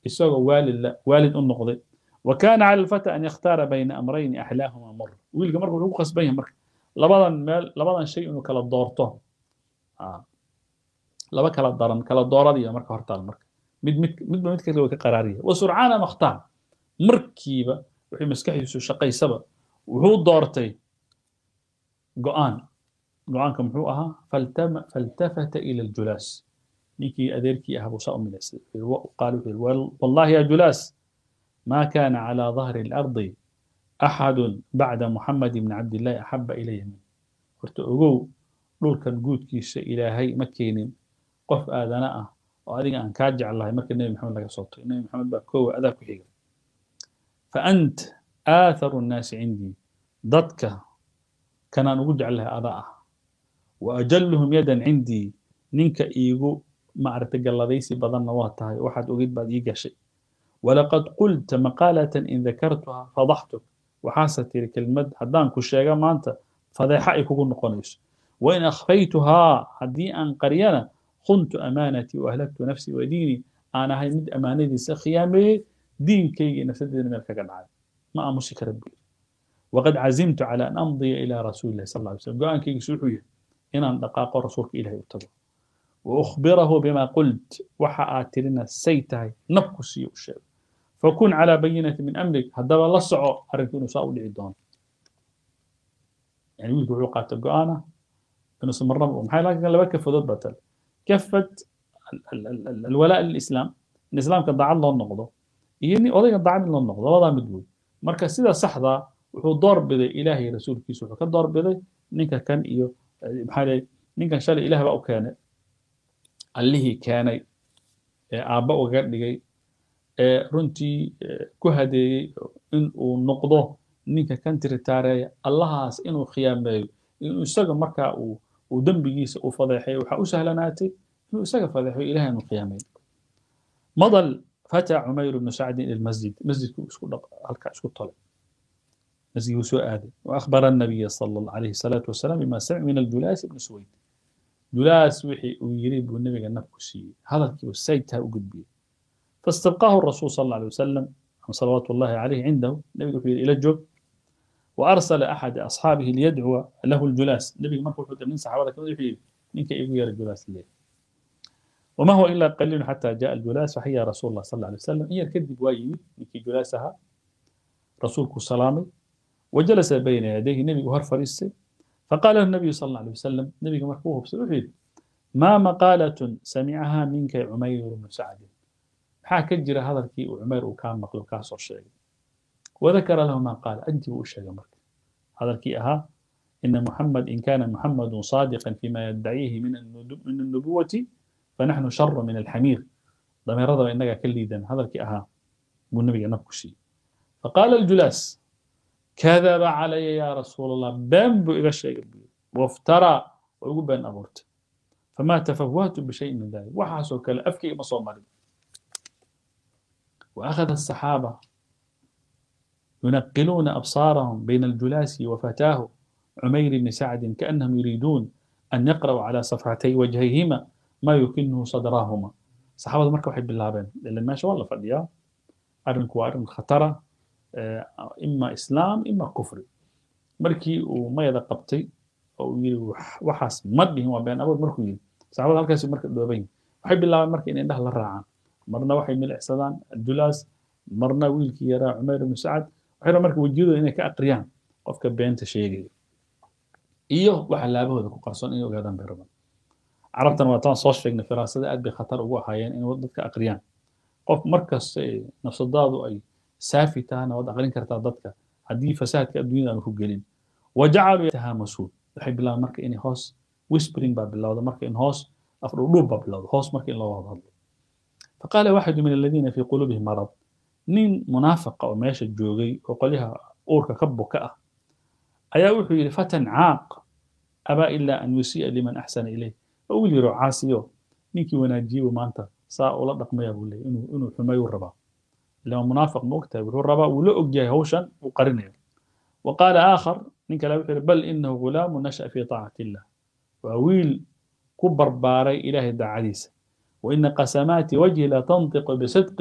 isagoo waalid la waalid u noqday وكان على الفتى أن يختار بين أمرين أحلاهما مر ويلقى مرة وحو قصبين مرة لبضن مال لبضن شيء إنه كلا دورته آه. لبا كلا دارن كلا دورة دي مرة هرتال مرة مد مد مد مد كلا كقرارية وسرعان مختار مركيبة وحي مسكحي سو شقي سبا وهو دورتي قوان قوان كم هو أها فالتم فالتفت إلى الجلاس نيكي أديركي أهبو سأو من قالوا والله يا جلاس ما كان على ظهر الأرض أحد بعد محمد بن عبد الله أحب إلي منه قلت أقول دول كان قود كيس إلهي مكين قف آذناء وأدين أن كاجع الله مكين النبي محمد لك صوته النبي محمد بكو أذاك حيقا فأنت آثر الناس عندي ضدك كان نقول لها أضاء وأجلهم يدا عندي نينك إيغو ما أرتقى الله بدن واتها واحد أريد بعد إيقا شيء ولقد قلت مقالة إن ذكرتها فضحتك وحاست تلك المد هدان كشيغا ما أنت فضيحة يكون نقونيش وإن أخفيتها هدي أن قرينا خنت أمانتي وأهلكت نفسي وديني أنا هاي مد أمانتي سخيامي دين كي نفسدني من الكقنعات ما أمشي ربي وقد عزمت على أن أمضي إلى رسول الله صلى الله عليه وسلم قال كي سوحيه إن أن دقاق رسولك إلهي يتبع وأخبره بما قلت وحا لنا سيتهي نبكسي وشيء فكن على بينة من أمرك هذا الله سعو أرنكون ساو لعدون يعني ويلك وعقات القرآن إنه سمر ومحي لكن لما كفة بطل كفت ال ال ال الولاء للإسلام الإسلام كان ضاع الله النقضة يعني أضيق ضاع من النقضة وضع مدود مركز سيدا صحضة وحو دور بذي إلهي رسول كيسو كان دور بذي نينك كان إيو محالي نينك شال إله بقى كان allihii keenay ee aabba uga dhigay ee runtii ku hadeeyey in uu noqdo ninka kan tiritaareeya allahaas inuu khiyaameeyo inuu isaga markaa uu uu dembigiisa u fadeexeeyo waxaa u sahlanaatay inuu isaga fadeexeyo ilahay inuu khiyaameeyo madal فتى عمير بن سعد إلى المسجد مسجد هلكا اسكو طلع مسجد سوء آدم وأخبر النبي صلى الله عليه الصلاة والسلام بما سمع من الجلاس بن سويد جلاس وحي ويريب النبي نفسي هذا كيف السيد وقد بيه فاستبقاه الرسول صلى الله عليه وسلم صلوات الله عليه عنده النبي يقول إلى الجب وأرسل أحد أصحابه ليدعو له الجلاس النبي مركو حتى من صحابة كما يحيي منك يقول الجلاس الليل وما هو إلا قليل حتى جاء الجلاس فحيا رسول الله صلى الله عليه وسلم هي كذب وايمي نكي جلاسها رسولك السلام وجلس بين يديه النبي هر فريسي فقال له النبي صلى الله عليه وسلم النبي مركوه بسلوحي ما مقالة سمعها منك عمير بن سعد حاك جرى هذا الكي وعمير وكان مقلو كاسر شيء وذكر له ما قال أنت وأشياء مرك هذا الكي أها إن محمد إن كان محمد صادقا فيما يدعيه من من النبوة فنحن شر من الحمير ضمير رضا إنك كليدا هذا الكي أها والنبي نبكشي فقال الجلاس كذب علي يا رسول الله بامبو إلى الشيء وافترى ويقول بأن أمرت فما تفوهت بشيء من ذلك وحاسوا كلا أفكي مصومري وأخذ الصحابة ينقلون أبصارهم بين الجلاس وفتاه عمير بن سعد كأنهم يريدون أن يقرأوا على صفحتي وجهيهما ما يكنه صدراهما صحابة مركب حب الله بين لأن ما شاء الله فديا أرنك وأرن خطرة إما إسلام إما كفر مركي وما يدا قبتي أو يري وحاس مدهم وبين أبو مركو يري صحابة هالكاس مركب دوبين وحب الله مركي إن إنده للراعان مرنا وحي من الإحسادان الجلاس مرنا ويلكي يرى عمير بن سعد وحيرا مركب وجوده إنه كأقريان قفك بينت شيء iyo waxa laabahooda ku qarsoon inay ogaadaan bay rabaan carabtan waa taan soo sheegnay firaasada aad bay khatar ugu ahaayeen in dadka aqriyaan qof markasta nafsadaadu ay saafi tahana waad aqrin kartaa dadka haddii fasaadka adduunyada aan ku gelin wajacaluu yatahaamasuun waxay bilaabaan marka inay hoos whispering baa bilowda marka in hoos afdhudhuub baa bilowda hoos marka in loo wada hadlo faqaala waxadu min aladiina fii quluubihim marad nin munaafaqa oo meesha joogay oo qolyaha uurka ka buka ah ayaa wuxuu yidhi fatan caaq abaa ilaa an yusii'a liman axsana ilayh oo wiil yaro caasiyo ninkii wanaajiyebu maanta saa ula dhaqmaya buu leeyay inuu inuu xumeeyuu rabaa lama munaafiq ma ogtahay wuxuu rabaa wuu la ogyahay hawshan uu qarinayo wa qaala aakhar nin kale wuxuu yidhi bal inahu gulaamu nasha'a fii taacati illah waa wiil ku barbaaray ilaahay daacadiisa wa ina qasamaati wajhi la tantiqu bisidqih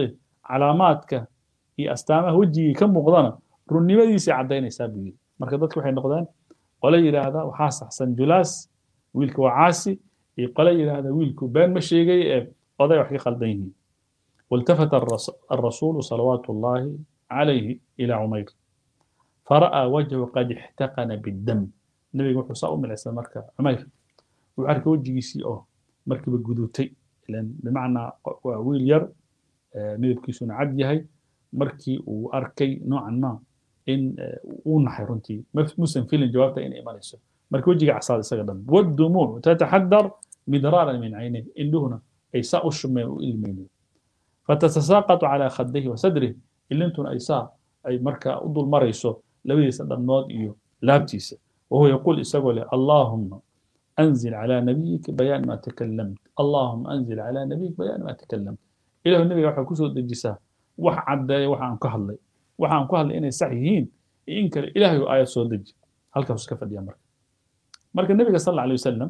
calaamaadka iyo astaamaha wejigii ka muuqdana runnimadiisay caddaynaysaa buu yidhi marka dadku waxay noqdeen qole yidhaahda waxaa saxsan julaas wiilka waa caasi iyo qole yidhaahda wiilku been ma sheegay ee oday wax ka qaldan yihiin والتفت الرسول صلوات الله عليه إلى عمير فرأى وجهه قد احتقن بالدم النبي يقول صاء من الإسلام مركب عمير وعارك وجهي سي أو مركب الجدوتي لأن بمعنى ويل ير ميب كيسون عد يهي مركي وأركي نوعا ما إن ونحي رنتي مسلم فيلم جوابته إن إيمان يسو مركب وجهي عصاد سقدم والدموع تتحدر مدرارا من عينه إن دهنا أي ساء الشمي وإلمينه فتتساقط على خديه وصدره اللي انتم ايسا اي مركا ادول مريسو لبيس دمنود ايو لابتيس وهو يقول اسقول اللهم انزل على نبيك بيان ما تكلمت اللهم انزل على نبيك بيان ما تكلمت إله النبي وحا كسو دجسا وح عداي وحا ان كهلي وحا ان كهلي اني صحيحين إن كان إلهي آية سو دج هل كفس كفد يا مرك مرك النبي صلى الله عليه وسلم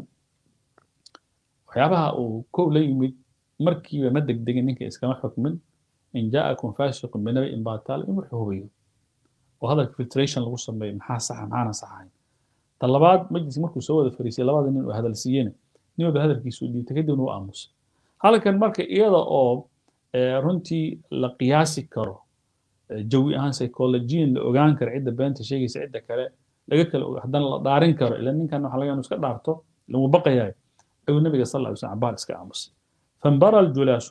وحيابها وكو ليمد markiiba ma degdegin ninka iskama xukmin in jaakum faasiqun binabi in baataal in wuxuu hubiyo oo hadalka filtration lagu sameeyo maxaa saxa maxaana saxahayn ta labaad majlis markuu soo wada fariisay labada nin uu hadal siiyena nin walba hadalkiisu u dhiibtay kadibna u aamusay halkan marka iyada oo runtii la qiyaasi karo jawi ahaan psychologian la ogaan karo cidda beenta sheegaysa cidda kale laga kala haddana la dhaarin karo ila ninkan waxa laga iska dhaarto lagu baqayahay ayuu nabiga sal lla alay slam cabaar iska aamusay فانبرى الجلاس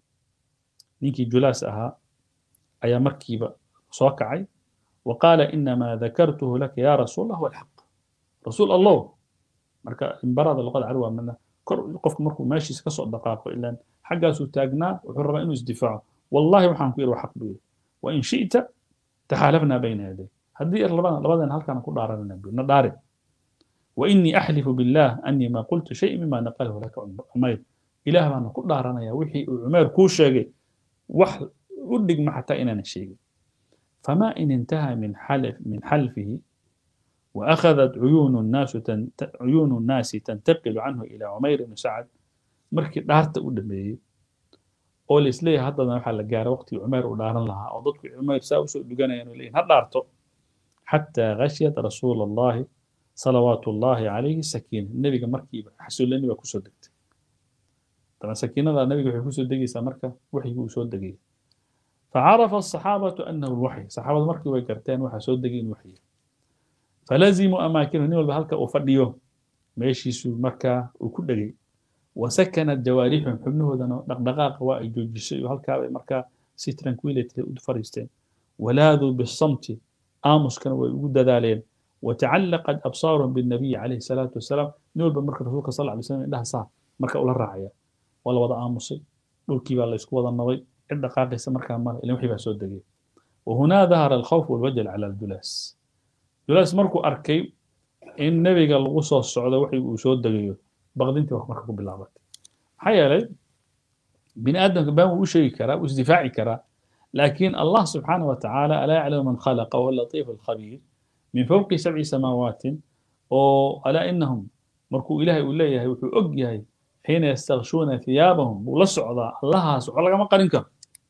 نيكي جلاس أها أي مركبة صوكعي وقال إنما ذكرته لك يا رسول الله هو الحق رسول الله مركا انبرى ذا لقد عروة منا قفك مركو ماشي سكسو دقائق إلا حقا سوتاقنا وحرم إنه ازدفاع والله وحان كيرو حق بيه وإن شئت تحالفنا بين يديه هذه لبدا لبدا هل كان كل دارنا النبي نداري وإني أحلف بالله أني ما قلت شيء مما نقله لك عمير ilaah baana ku dhaaranaya wixii uu cumeer kuu sheegay wax u dhigma xataa inaana sheegin فما إن انتهى من حلف من حلفه وأخذت عيون الناس تنت... عيون الناس تنتقل عنه إلى عمير بن سعد مركي دارت ودمي oo la isleeyahay haddana waxaa la gaaray waqtigii cumeer uu dhaaran lahaa oo dadku cumeer saa usoo dhuganayaan oo leeyihin ha dhaarto xataa khashiyat rasuula allahi salawaatu ullahi calayhi sakiina nebiga markiiba xasuulani baa kusoo degtay طبعا سكينة النبي في كوسو دقي سمركة وحي كوسو دقي فعرف الصحابة أنه الوحي صحابة مركي ويكرتين وحي سو دقي وحي فلزموا أماكنه نيول بهالك وفرديو ماشي سو مكة وكل دقي وسكنت جوارحهم حبنه ذنو دقدقاق وائجو جسي وهالك مركة سي ترانكويلتي ودفريستين ولاذوا بالصمت آمس كانوا ويقود ذالين وتعلقت أبصارهم بالنبي عليه الصلاة والسلام نيول بمركة رسولك صلى الله عليه وسلم إنها صار مركة ولا راعية waa la wada aamusay dhulkii baa la isku wada nabay cid dhaqaaqaysa markaa male ilin wixii baa soo degay wahunaa dahara alkhawf walwajal cala aljulaas julaas markuu arkay in nebiga lagu soo socdo wixii uu soo degayo baqdintii baa marka ku bilaabatay maxaa yeelay bini aadamka baan wuu u sheegi karaa wuu isdifaaci karaa laakiin allah subxaana wa tacaala alaa yaclamu man khalaqa wahuwa latiif alkhabiir min fawqi sabci samaawatin oo alaa inahum markuu ilaahay uu leeyahay wuxuu og yahay حين يستغشون ثيابهم ولصعدا الله سبحانه لما قرنك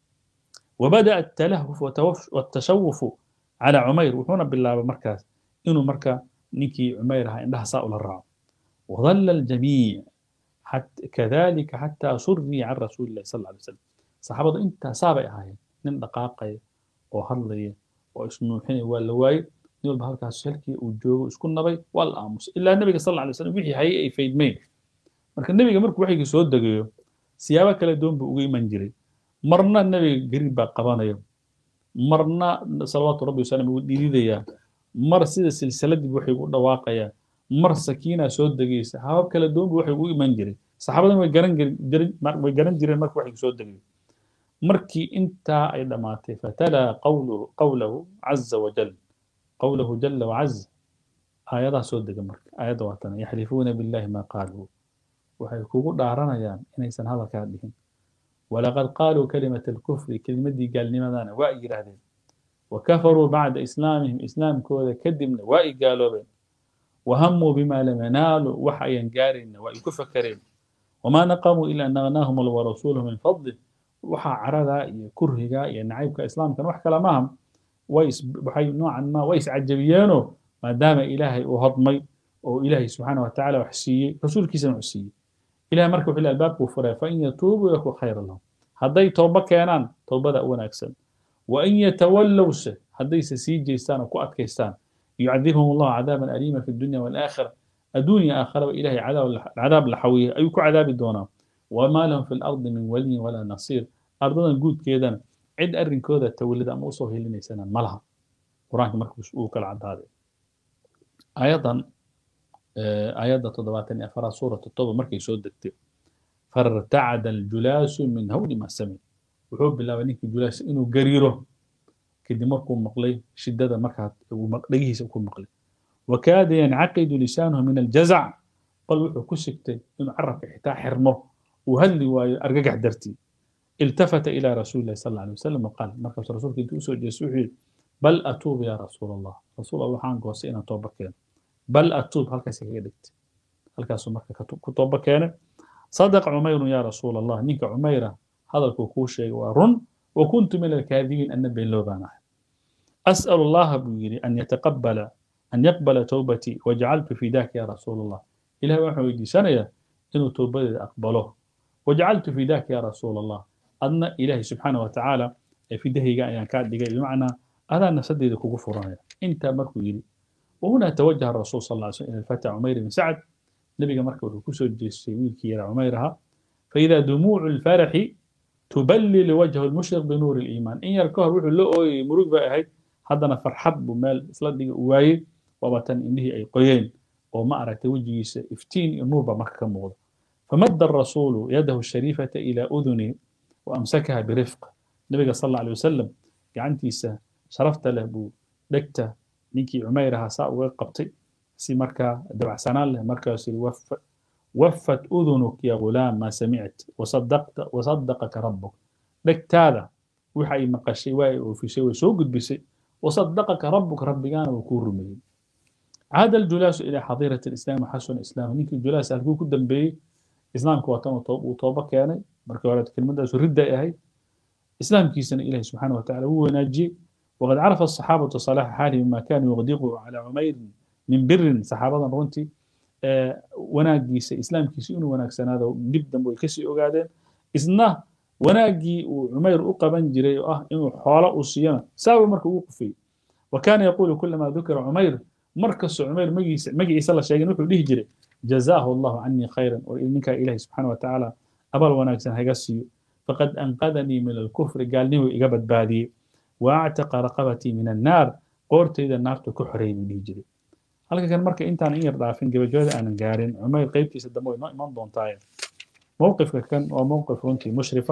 وبدأ التلهف والتشوف على عمير وحنا بالله مركز إنه مركز نيكي عمير هاي عندها ساؤل الرعب وظل الجميع حتى كذلك حتى سري عن رسول الله صلى الله عليه وسلم صحابة انت سابع هاي نن دقاقي وهرلي واسمه حين والواي نقول بهالكاس شلكي وجوه اسكن نبي والامس الا النبي صلى الله عليه وسلم وحي هاي اي فيد مين marka nebiga markuu waxyigii soo degayo siyaabo kala duwan buu uga iman jiray marna nebiga gariib baa qabanaya marna salawaatu rabbi wasalam uu dhididayaa mar sida silsiladii waxay u dhawaaqayaa mar sakiinaa soo degaysa habab kala duwan buu waxay ugu iman jiray saxaabadan way garan jirin way garan jireen marka waxyigu soo degayo markii intaa ay dhammaatay fatalaa qawluhu qawlahu caza wajal qawlahu jala wacaz aayadaa soo dega marka aayadda waatana yaxlifuuna billahi ma qaaluu waxay kugu dhaaranayaan inaysan hadalkaa dhihin walaqad qaaluu kalimata alkufri kelimadii gaalnimadana waa ay yidhaahdeen wakafaruu bacda islaamihim islaamkooda kadibna waa ay gaaloobeen wahamuu bima lam yanaaluu wax ayan gaarayna waa ay ku fakareen wamaa naqamuu ila an agnaahum allah warasuuluhu min fadlih waxaa carada iyo kurhiga iyo nacaybka islaamkan wax kale maaha way waxay noocan ma way iscajabiyeenoo maadaama ilaahay uu hodmay oo ilaahay subxaana wa tacaala wax siiyey rasuulkiisana wax siiyey ilahay marka wuxuu albaabkuu furay fain yatuubuu yaku khayra lahum hadday tooba keenaan toobada u wanaagsan wain yatawallowse haddayse sii jeestaan oo ku adkaystaan yucadibhum allahu cadaaban aliima fi dunya walaakhira adduunya aakharaba ilahay cadaab la xawiyey ayuu ku cadaabi doonaa wamaa lahum fi lardi min waliyin walaa nasiir ardadan guudkeedana cid arrinkooda tawallida ama usoo helinaysana ma laha qur-aanka marka uu kala cadaaday ayadan ayadda toddobaatan iyo afaraad suuratu toba markay soo degtay fartacada aljulaasu min hawli ma samic wuxuu bilaabay ninkii julaas inuu gariiro kadib markuu maqlay shiddada markaa dhegihiisa ku maqlay wakaada yancaqidu lisaanuhu min aljazac bal wuxuu ku sigtay inuu carabka xitaa xirmo uu hadli waayo argagax dartii iltafata ila rasuuli illahi sal alla alay wasalam waqaal markaasuu rasuulka intuu usoo jeestay wuxuu yidhi bal atuub ya rasuul allah rasuul allah waxaan goostay inaan tooba keeno bal atuub halkaas kaga dhigtay halkaasuu marka ku tooba keenay صدق عمير يا رسول الله نيك عميرة هذا الكوكوشي ورن وكنت من الكاذبين أن بين لوبانا أسأل الله بيري أن يتقبل أن يقبل توبتي وجعلت في ذاك يا رسول الله إلى وحوي سنة إنه توبتي أقبله وجعلت في ذاك يا رسول الله أن إلهي سبحانه وتعالى في ده يعني كاد بمعنى هذا نسدد كفر أنت مركو يلي وهنا توجه الرسول صلى الله عليه وسلم إلى الفتى عمير بن سعد نبيga marka wuxuu kusoo jeestay wiilkii yara cumayr ahaa faida dumuucu lfaraxi tuballil wajhu lmushriq binuuri liimaan in yar ka hor wuxuu la ooyayay murug bay ahayd haddana farxad buu meel isla dhiga u waayey waaba tan indhihii ay qoyeen oo ma aragtay wejigiisa iftiin iyo nuur baa marka ka muuqda famadda arasuulu yadahu shariifata ila uduni waamsakaha birifq nabiga sal alla alay wasalam gacantiisa sharafta leh buu dhegta ninkii cumayr ahaa saa uga qabtay si markaa dabacsanaan leh markaas yiri wafat udunuk ya gulaam maa samict wasadaqaka rabbuk dhegtaada waxa ay maqashay waa ay oofisay way soo gudbisay wasadaqaka rabbuk rabbigaana wuu kuu rumeeyey caada aljulaasu ilaa xadiirat alislaam waxasuna islaam ninkii julaas halkuu ku dambeeyey islaamka waa tan uu tooba keenay markii hore kelmadaasu ridday ahayd islaamkiisana ilahi subxaana wa tacala wuu wanaajiyey waqad carafa asaxaabatu salaaxa xaalihi bima kaanuu yuqdiquu calaa cumayrin min birin saxaabadan runtii wanaagiisa islaamkiisa inuu wanaagsanaado dib dambe way kasii ogaadeen isna wanaaggii uu cumayr u qaban jiray oo ah inuu xoolo uu siiyana saabu marka ugu qufiyey wa kaana yaquulu kulamaa dukira cumayr markastoo cumayr magiisa magaciisa la sheegin wuxuu dhihi jiray jazaahu allahu canii khayran oo ninkaa ilahi subxaana watacaala abal wanaagsan haga siiyo faqad anqadanii min alkufri gaalnimuu iga badbaadiyey wa actaqa raqabatii min annaar qoortayda naartu ku xoreeyay buu dhihi jiray halka kan marka intaan in yar dhaafin gabagabada aanan gaarin cumayr qaybtiisa dambe way noo iman doontaaye mowqifka kan waa mowqif runtii mushrifa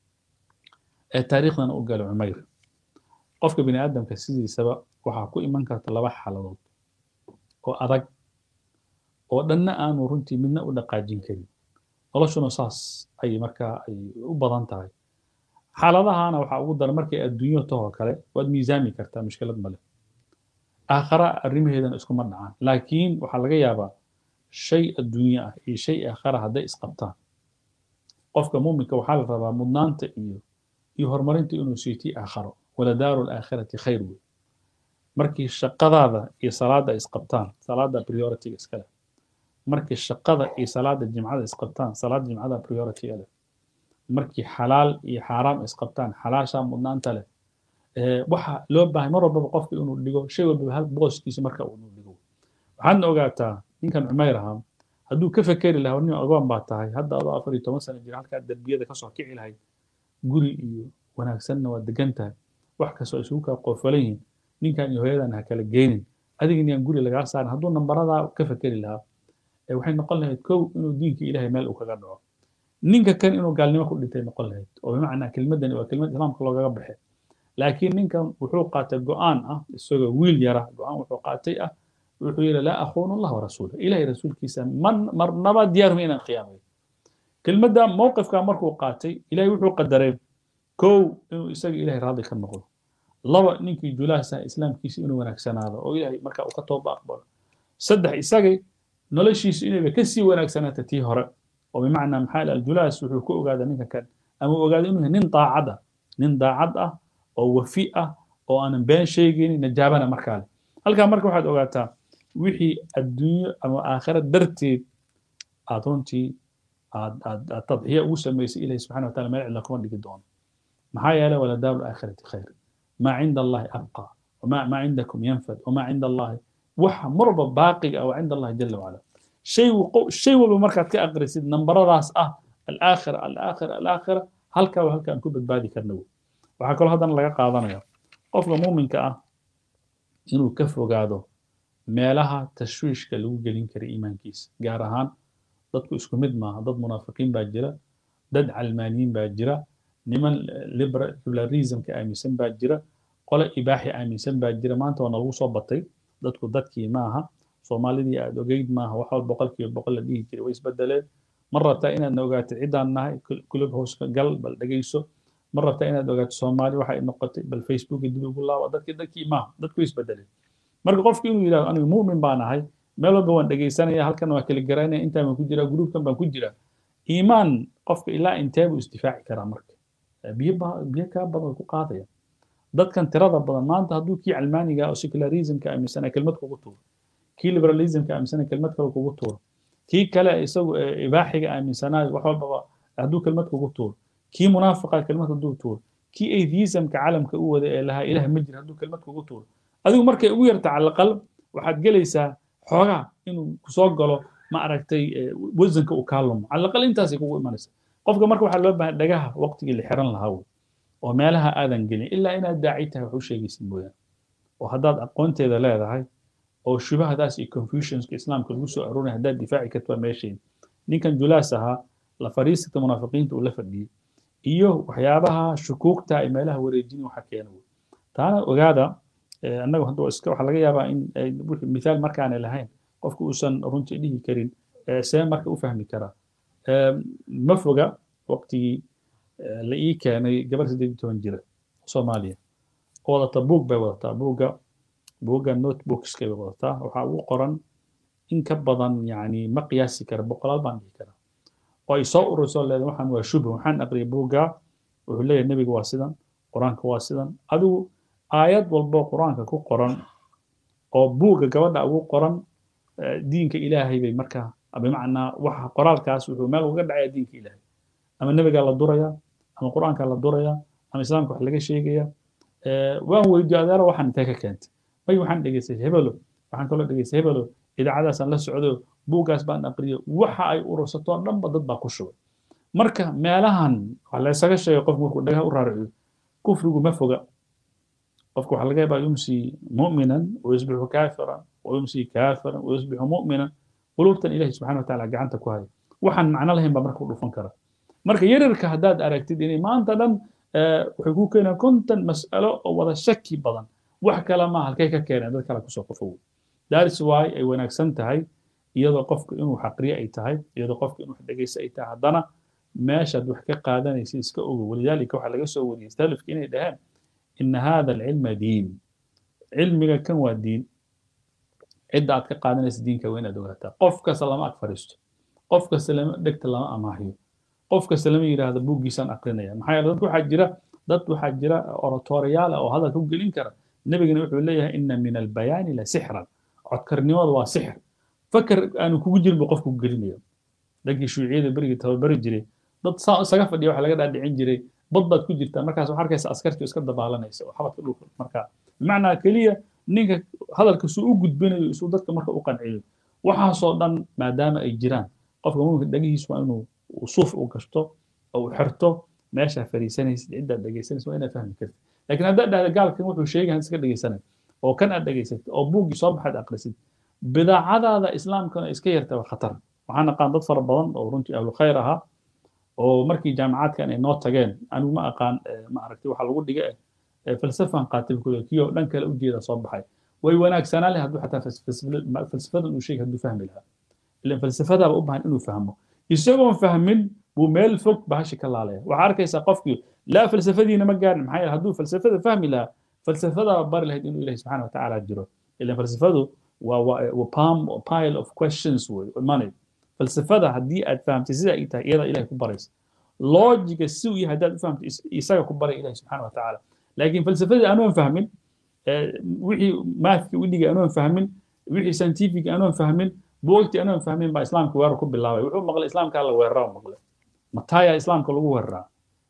ee taariikhdana u gala cumayr qofka bini aadamka sidiisaba waxaa ku iman karta laba xaaladood oo adag oo dhanna aanu runtii midna u dhaqaajin karin noloshuna saas ay markaa ay u badan tahay xaaladahana waxaa ugu daran markay adduunyo tahoo kale waad miisaami kartaa mushkilad male aakhara arrimaheedana iskuma dhacaan laakiin waxaa laga yaabaa shay adduunye ah iyo shay aakhara hadday isqabtaan qofka muuminka waxaa la rabaa mudnaanta iyo iyo horumarinta inuu siitii aakharo waladaaru laakhirati khayr wey markii shaqadaada iyo salaada isqabtaan salaada prioritiga iskale markii shaqada iyo salaada jimcada isqabtaan salaada jimcada prioritiga leh markii xalaal iyo xaaraam isqabtaan xalaashaa mudnaanta leh waxa loo baahay mar walbaba qofka inuu dhigo shay walbaba hal booskiisa marka uu dhigo waxaadna ogaataa ninkan cumayr ahaa hadduu ka fekeri lahaa nin agoon baa tahay hadda adoo afar iyo toban sano jira halkaa derbiyada kasoo kici lahayd guri iyo wanaagsanna waa degan tahay wax kastoo isugu kaa qoofalan yihiin ninkan iyo hooyadan ha kala geynin adiga niyaan guri lagaa saarin hadduu nambaradaa ka fekeri lahaa waxay noqon lahayd kow inuu diinka ilaahay meel uu kaga dhaco ninka kan inuu gaalnimo ku dhintay noqon lahayd oo bimacnaa kelmadani waa kelmad islaamka loogaga baxay laakiin ninkan wuxuu qaatay go'aan ah isagoo wiil yara go'aan wuxuu qaatay ah wuxuu yidhi laa akhuunu allah warasuula ilahay rasuulkiisa man marnaba diyaarma inaan khiyaamayo kelmadda mowqifka markuu qaatay ilahay wuxuu qadaray kow inuu isaga ilahay raadli ka noqdo laba ninkii julaasa islaamkiisa inuu wanaagsanaado oo ilahay marka uu ka tooba aqbalo saddex isagay noloshiisu inayba kasii wanaagsanaata tii hore oo bimacnaa maxaa aljulaas wuxuu ku ogaadaa ninka kan ama uu ogaado inuu yahay nin daacad ah nin daacad ah oo wafi ah oo aanan been sheegaynin najaabana markaa leh halkaa marka waxaad ogaataa wixii adduunyo ama aakhira darteed aad runtii aad aad aad tadxiya ugu samaysay ilahi subxana wa taala meel cidla kuma dhigi doono maxaa yeelay waladaaru laakhirati khayr maa cinda allahi abqa wamaa maa cindakum yanfad wamaa cinda allahi waxa marba baaqiga ah waa cinda allahi jala wacala shay shay walba markaad ka aqrisid nambaradaas ah alaakhira alaakhira alaakhira halkaa waa halkaan ku badbaadi karna wey waxaa kaloo haddana laga qaadanaya qofka muuminka ah inuu ka fogaado meelaha tashwiishka lagu gelin kara iimaankiisa gaar ahaan dadku isku mid maaha dad munaafiqiin baa jira dad calmaaniyiin baa jira niman liberalismka aaminsan baa jira qole ibaaxi aaminsan baa jira maanta waa nalagu soo batay dadku dadkii maaha soomaalidii aad ogeyd maaha wax walba boqolkiiba boqol la dhihi jiray way isbedeleen ma rabtaa inaadna ogaatid ciddaan nahay kulub hooska gal bal dhegayso ma rabtaa inaad ogaato soomaali waxa ay noqotay bal facebook dib ugu laaba dadkii dadkii maaha dadku way isbedeleen marka qofku inuu yidhahdo anigu mu'min baan ahay meel walba waan dhegaysanaya halkan waa kala garanaya intaan baan ku jiraa gruubkan baan ku jiraa iimaan qofka ilaa intee buu isdifaaci karaa marka biyo biyo kaa badan ku qaadaya dadkan tirada badan maanta hadduu kii calmaaniga oo secularismka aaminsana kelmad kugu tuuro kii liberalismka aaminsana kelmad kale kugu tuuro kii kale isagu ibaaxiga aaminsanaayo wax walbaba hadduu kelmad kugu tuuro kii munaafiqa kelmad hadduu tuuro kii atheismka calamka u wada ee lahaa ilaah ma jira hadduu kelmad kugu tuuro adigu markay ugu yarta calaqal waxaad gelaysaa xoogaa inuu kusoo galo ma aragtay wasanka uu kaa lumo calaqal intaasay kugu imanaysa qofka marka waxaa loo baahan dhagaha waqtigii la xiran lahaa wey oo meelaha aadan gelin ilaa inaad daaci tahay wax u sheegaysid mooyaane oo haddaad aqoonteeda leedahay oo shubahadaas iyo confusionska islaamka lagu soo aroonaya haddaad difaaci karto waa meesheeda ninkan julaas ahaa la fariisata munaafiqiinta uu la fadhiyey iyo waxyaabaha shukuugta ay meelaha wareejin waxa keena wey taana ogaada annagu hadda iska waxaa laga yaabaa in mithaal markaanay lahayn qofku uusan runtii dhihi karin see marka u fahmi karaa ma foga waqtigii la ii keenay gabar siddeed iyo toban jira soomaaliya wadata buug bay wadataa buugga buugga notebookskay bay wadataa waxaa ugu qoran in ka badan yani ma qiyaasi kara boqolaal baan dhihi karaa oo ay soo urursoo leedahay waxaan waa shubha waxaan aqriyay buugga wuxuu leeyahay nebiga waa sidan qur-aanka waa sidan adigu aayad walbo qur-aanka ku qoran oo buugga gabadha ugu qoran diinka ilaahay bay markaa bimacnaa waxa qoraalkaas wuxuu meel uga dhacaya diinka ilaahay ama nebigaa la durayaa ama qur-aankaa la durayaa ama islaamka wax laga sheegaya waan weydiyo adeero waxaan intee ka keentay may waxaan dhegeystay hebelo waxaan kaloo dhegeystay hebelo idaacadaasaan la socdo buuggaas baan aqriyo waxa ay urursatoo dhanba dad baa ku shubay marka meelahan waxaa la isaga sheegay qofku markuu dhagaha u raaraciyo kufrigu ma foga qofku waxaa laga yaabaa yumsi mu'minan wayusbixu kaafiran wayumsi kaafiran wayusbixu mu'minan qulubtan ilahi subxana wataala gacanta ku haya waxaan macno lahayn baa marka u dhufan kara marka yaryarka haddaad aragtid inay maanta dhan waxay ku keenaan konton mas'alo oo wada shaki badan wax kale ma halkay ka keeneen dad kale kusoo qofow that's why ay wanaagsan tahay iyadoo qofku inuu xaqriyo ay tahay iyadoo qofku inuu wax dhegaysto ay tahay haddana meeshaad wax ka qaadanaysa iska ogo walidaalika waxaa laga soo wariyey salafki inay dhaheen ina hada alcilma diin cilmiga kan waa diin cidda aad ka qaadanaysa diinka waa inaad ogaataa qof kasta lama ag fadhiisto qof kasta lama dhegta lama amaahiyo qof kasta lama yidhaahdo buuggiisaan aqrinaya maxaa yeele dad waxaa jira dad waxaa jira oratoriyaal oo hadalka u gelin kara nebigana wuxuu leeyahay ina min albayaani la sixran codkarnimada waa sixir fakar aanu kugu jirin buu qofku gelinaya dhankii shuuciyada berigii tababari jiray dad saa isaga fadhiya waxaa laga dhaadhicin jiray bad baad ku jirtaa markaas waxaa arkaysa askartii iska dabaalanaysa oo xabadka dhulka markaa bimacnaa keliya ninka hadalka suu u gudbinayo isuu dadka marka u qanciyo waxaasoo dhan maadaama ay jiraan qofka muminka dhagihiis waa inuu suuf u gashto oo u xirto meeshaa fariisanaysid ciddaad dhegaysanaysid waa inaad fahmi kartid laakiin haddaad dhahda gaalkan wuxuu sheegaya iska dhegaysanay oo kan aad dhegaysatid oo buuggii soo baxaad aqrisid bidaacadaada islaamkana iska yarta waa khatar waxaan aqaan dad fara badan oo runtii ahlu khayr ahaa oo markii jaamacaadkan ay noo tageen anigu ma aqaan ma aragtay waxa lagu dhiga eh falsafan qaatay kule kiyoo dhan kale ujeeda soo baxay way wanaagsanaa leh hadduu xataa falsafadan uu sheegay hadduu fahmi lahaa ilan falsafadaaba u baahan inuu fahmo isagoon fahmin buu meel fog bahashi ka laalaya waxaa arkaysaa qofkii laa falsafadiina ma gaarin maxaa yeele hadduu falsafada fahmi lahaa falsafadaaba bari lahayd inuu ilahi subxana watacaala jiro ilan falsafadu waa palm pile of questions wey imanay falsafada haddii aad fahamtay sida ay tahay iyada ilahay ku baraysa loojiga si uu yahay haddaad u fahamto isaga ku baray ilahi subxana wa tacaala laakiin falsafadii anoon fahmin wixii maathki udhigay anoon fahmin wixii scientific anoon fahmin buogtii anoon fahmin baa islaamka weerar ku bilaabay wuxuu maqlay islaamkaa la weeraraa maqlay mataaya islaamka lagu weeraraa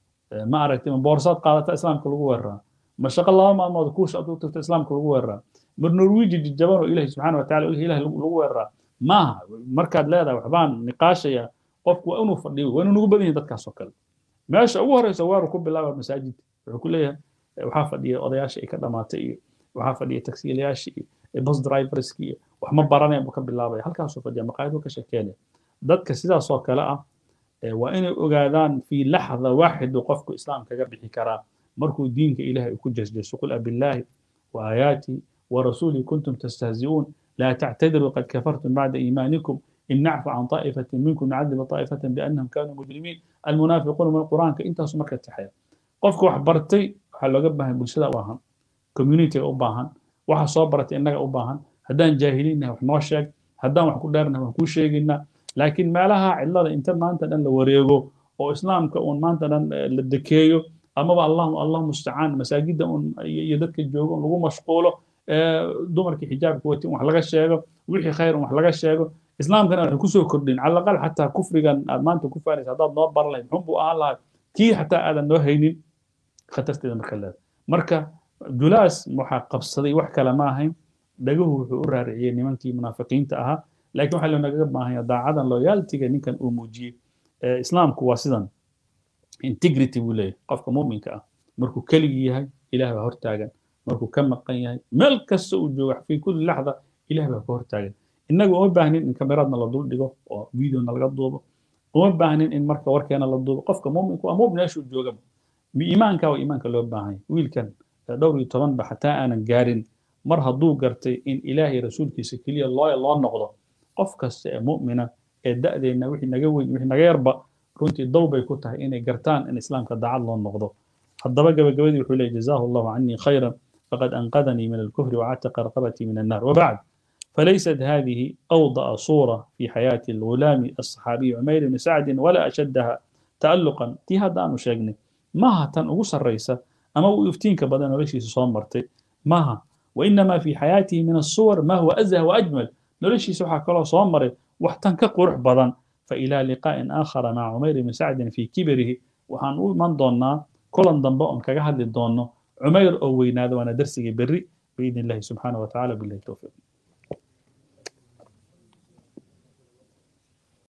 ma aragtay ma boorsaad qaadata islaamka lagu weeraraa ma shaqo laba maalmood kuusha aad u tagto islaamka lagu weeraraa ma norwiji jajaban oo ilahi subxana wa tacala ilahi lagu weeraraa maaha markaad leedahay waxbaan niqaashaya qofku waa inuu fadhiyo waa inuu nagu badan yahin dadkaas oo kale meesha ugu horeysa weerar ku bilaaba masaajid wuxuu ku leeyahay waxaa fadhiya odayaasha ay ka dhamaatay iyo waxaa fadhiya taksiilayaasha iyo bus driverski iyo wax ma baranaya buu ka bilaabaya halkaasuu fadhiya maqaayaduu ka sheekeynaya dadka sidaas oo kale ah waa inay ogaadaan fi laxda waaxidu qofku islaam kaga bixi karaa markuu diinka ilahay ku jasjaso qul abillaahi wa aayaatii ورسوله كنتم تستهزئون لا تعتذروا قد كفرتم بعد إيمانكم إن نعفو عن طائفة منكم نعذب طائفة بأنهم كانوا مجرمين المنافقون من القرآن كإنت سمرك التحية قفك وحبرتي وحلو قبها بالشدة واهن كوميونيتي أباهن waxa soo baratay innaga u baahan haddaan jaahiliinnahay wax noo sheeg haddaan wax ku dheernahay wax kuu sheegaynaa laakiin meelaha cidlada inta maanta dhan la wareego oo islaamka uun maanta dhan la dekeeyo amaba allah allah mustacaan masaajidda uun iyo dadka joogo lagu mashquulo dumarkii xijaabka wati wax laga sheego wixii khayr wax laga sheego islaamkana waxay kusoo kordhin cala aqal xataa kufrigan aad maanta ku faanaysa haddaad noo baran lahayd muxun buu ahaan lahaa kii xataa aadan noo haynin khatarteeda marka leeda marka julaas waxaa qabsaday wax kale ma ahayn dhaguhu wuxuu u raariciyey nimankii munaafiqiinta ahaa laakiin waxaa loonagaga baahanya daacadan loyaltiga ninkan uu muujiyey islaamku waa sidan integrity buu leeyahay qofka muminka ah markuu keligii yahay ilaah baa hortaagan markuu ka maqan yahay meel kasta uu joogo fi kulli laxda ilaah baa ka hortaagan innagu uma baahnin in kameraadna la dul dhigo oo videona laga duubo uma baahnin in marka warkeena la duubo qofka muminku waa mumin meeshuu joogaba iimaanka waa iimaanka loo baahan yahay wiilkan dhowr iyo toban ba xataa aanan gaarin mar hadduu gartay in ilaahay rasuulkiisa keliya loo loo noqdo qof kasta ee mu'mina ee da'deenna wixii naga weyn wixii naga yarba runtii dow bay ku tahay inay gartaan in islaamka daacad loo noqdo haddaba gabagabadii wuxuu leeyahy jazaahu allahu canii khayran faqad anqadanii min alkufri wacataqa raqabatii min annar wabacd فليست هذه أوضأ صورة في حياة الغلام الصحابي عمير بن سعد ولا أشدها تألقا تي هذا أنا شاقني ما تن أقص الرئيسة أما يفتينك بدن وليش يسوان مرتي ماها وإنما في حياته من الصور ما هو أزهى وأجمل نوليش يسوحا كلا صوان مري وحتن كقرح بدن فإلى لقاء آخر مع عمير بن سعد في كبره وحنقول من ضنا كلا ضنباء كجهد الضنو عمير أو ويناد وأنا درسي بري بإذن الله سبحانه وتعالى بالله التوفيق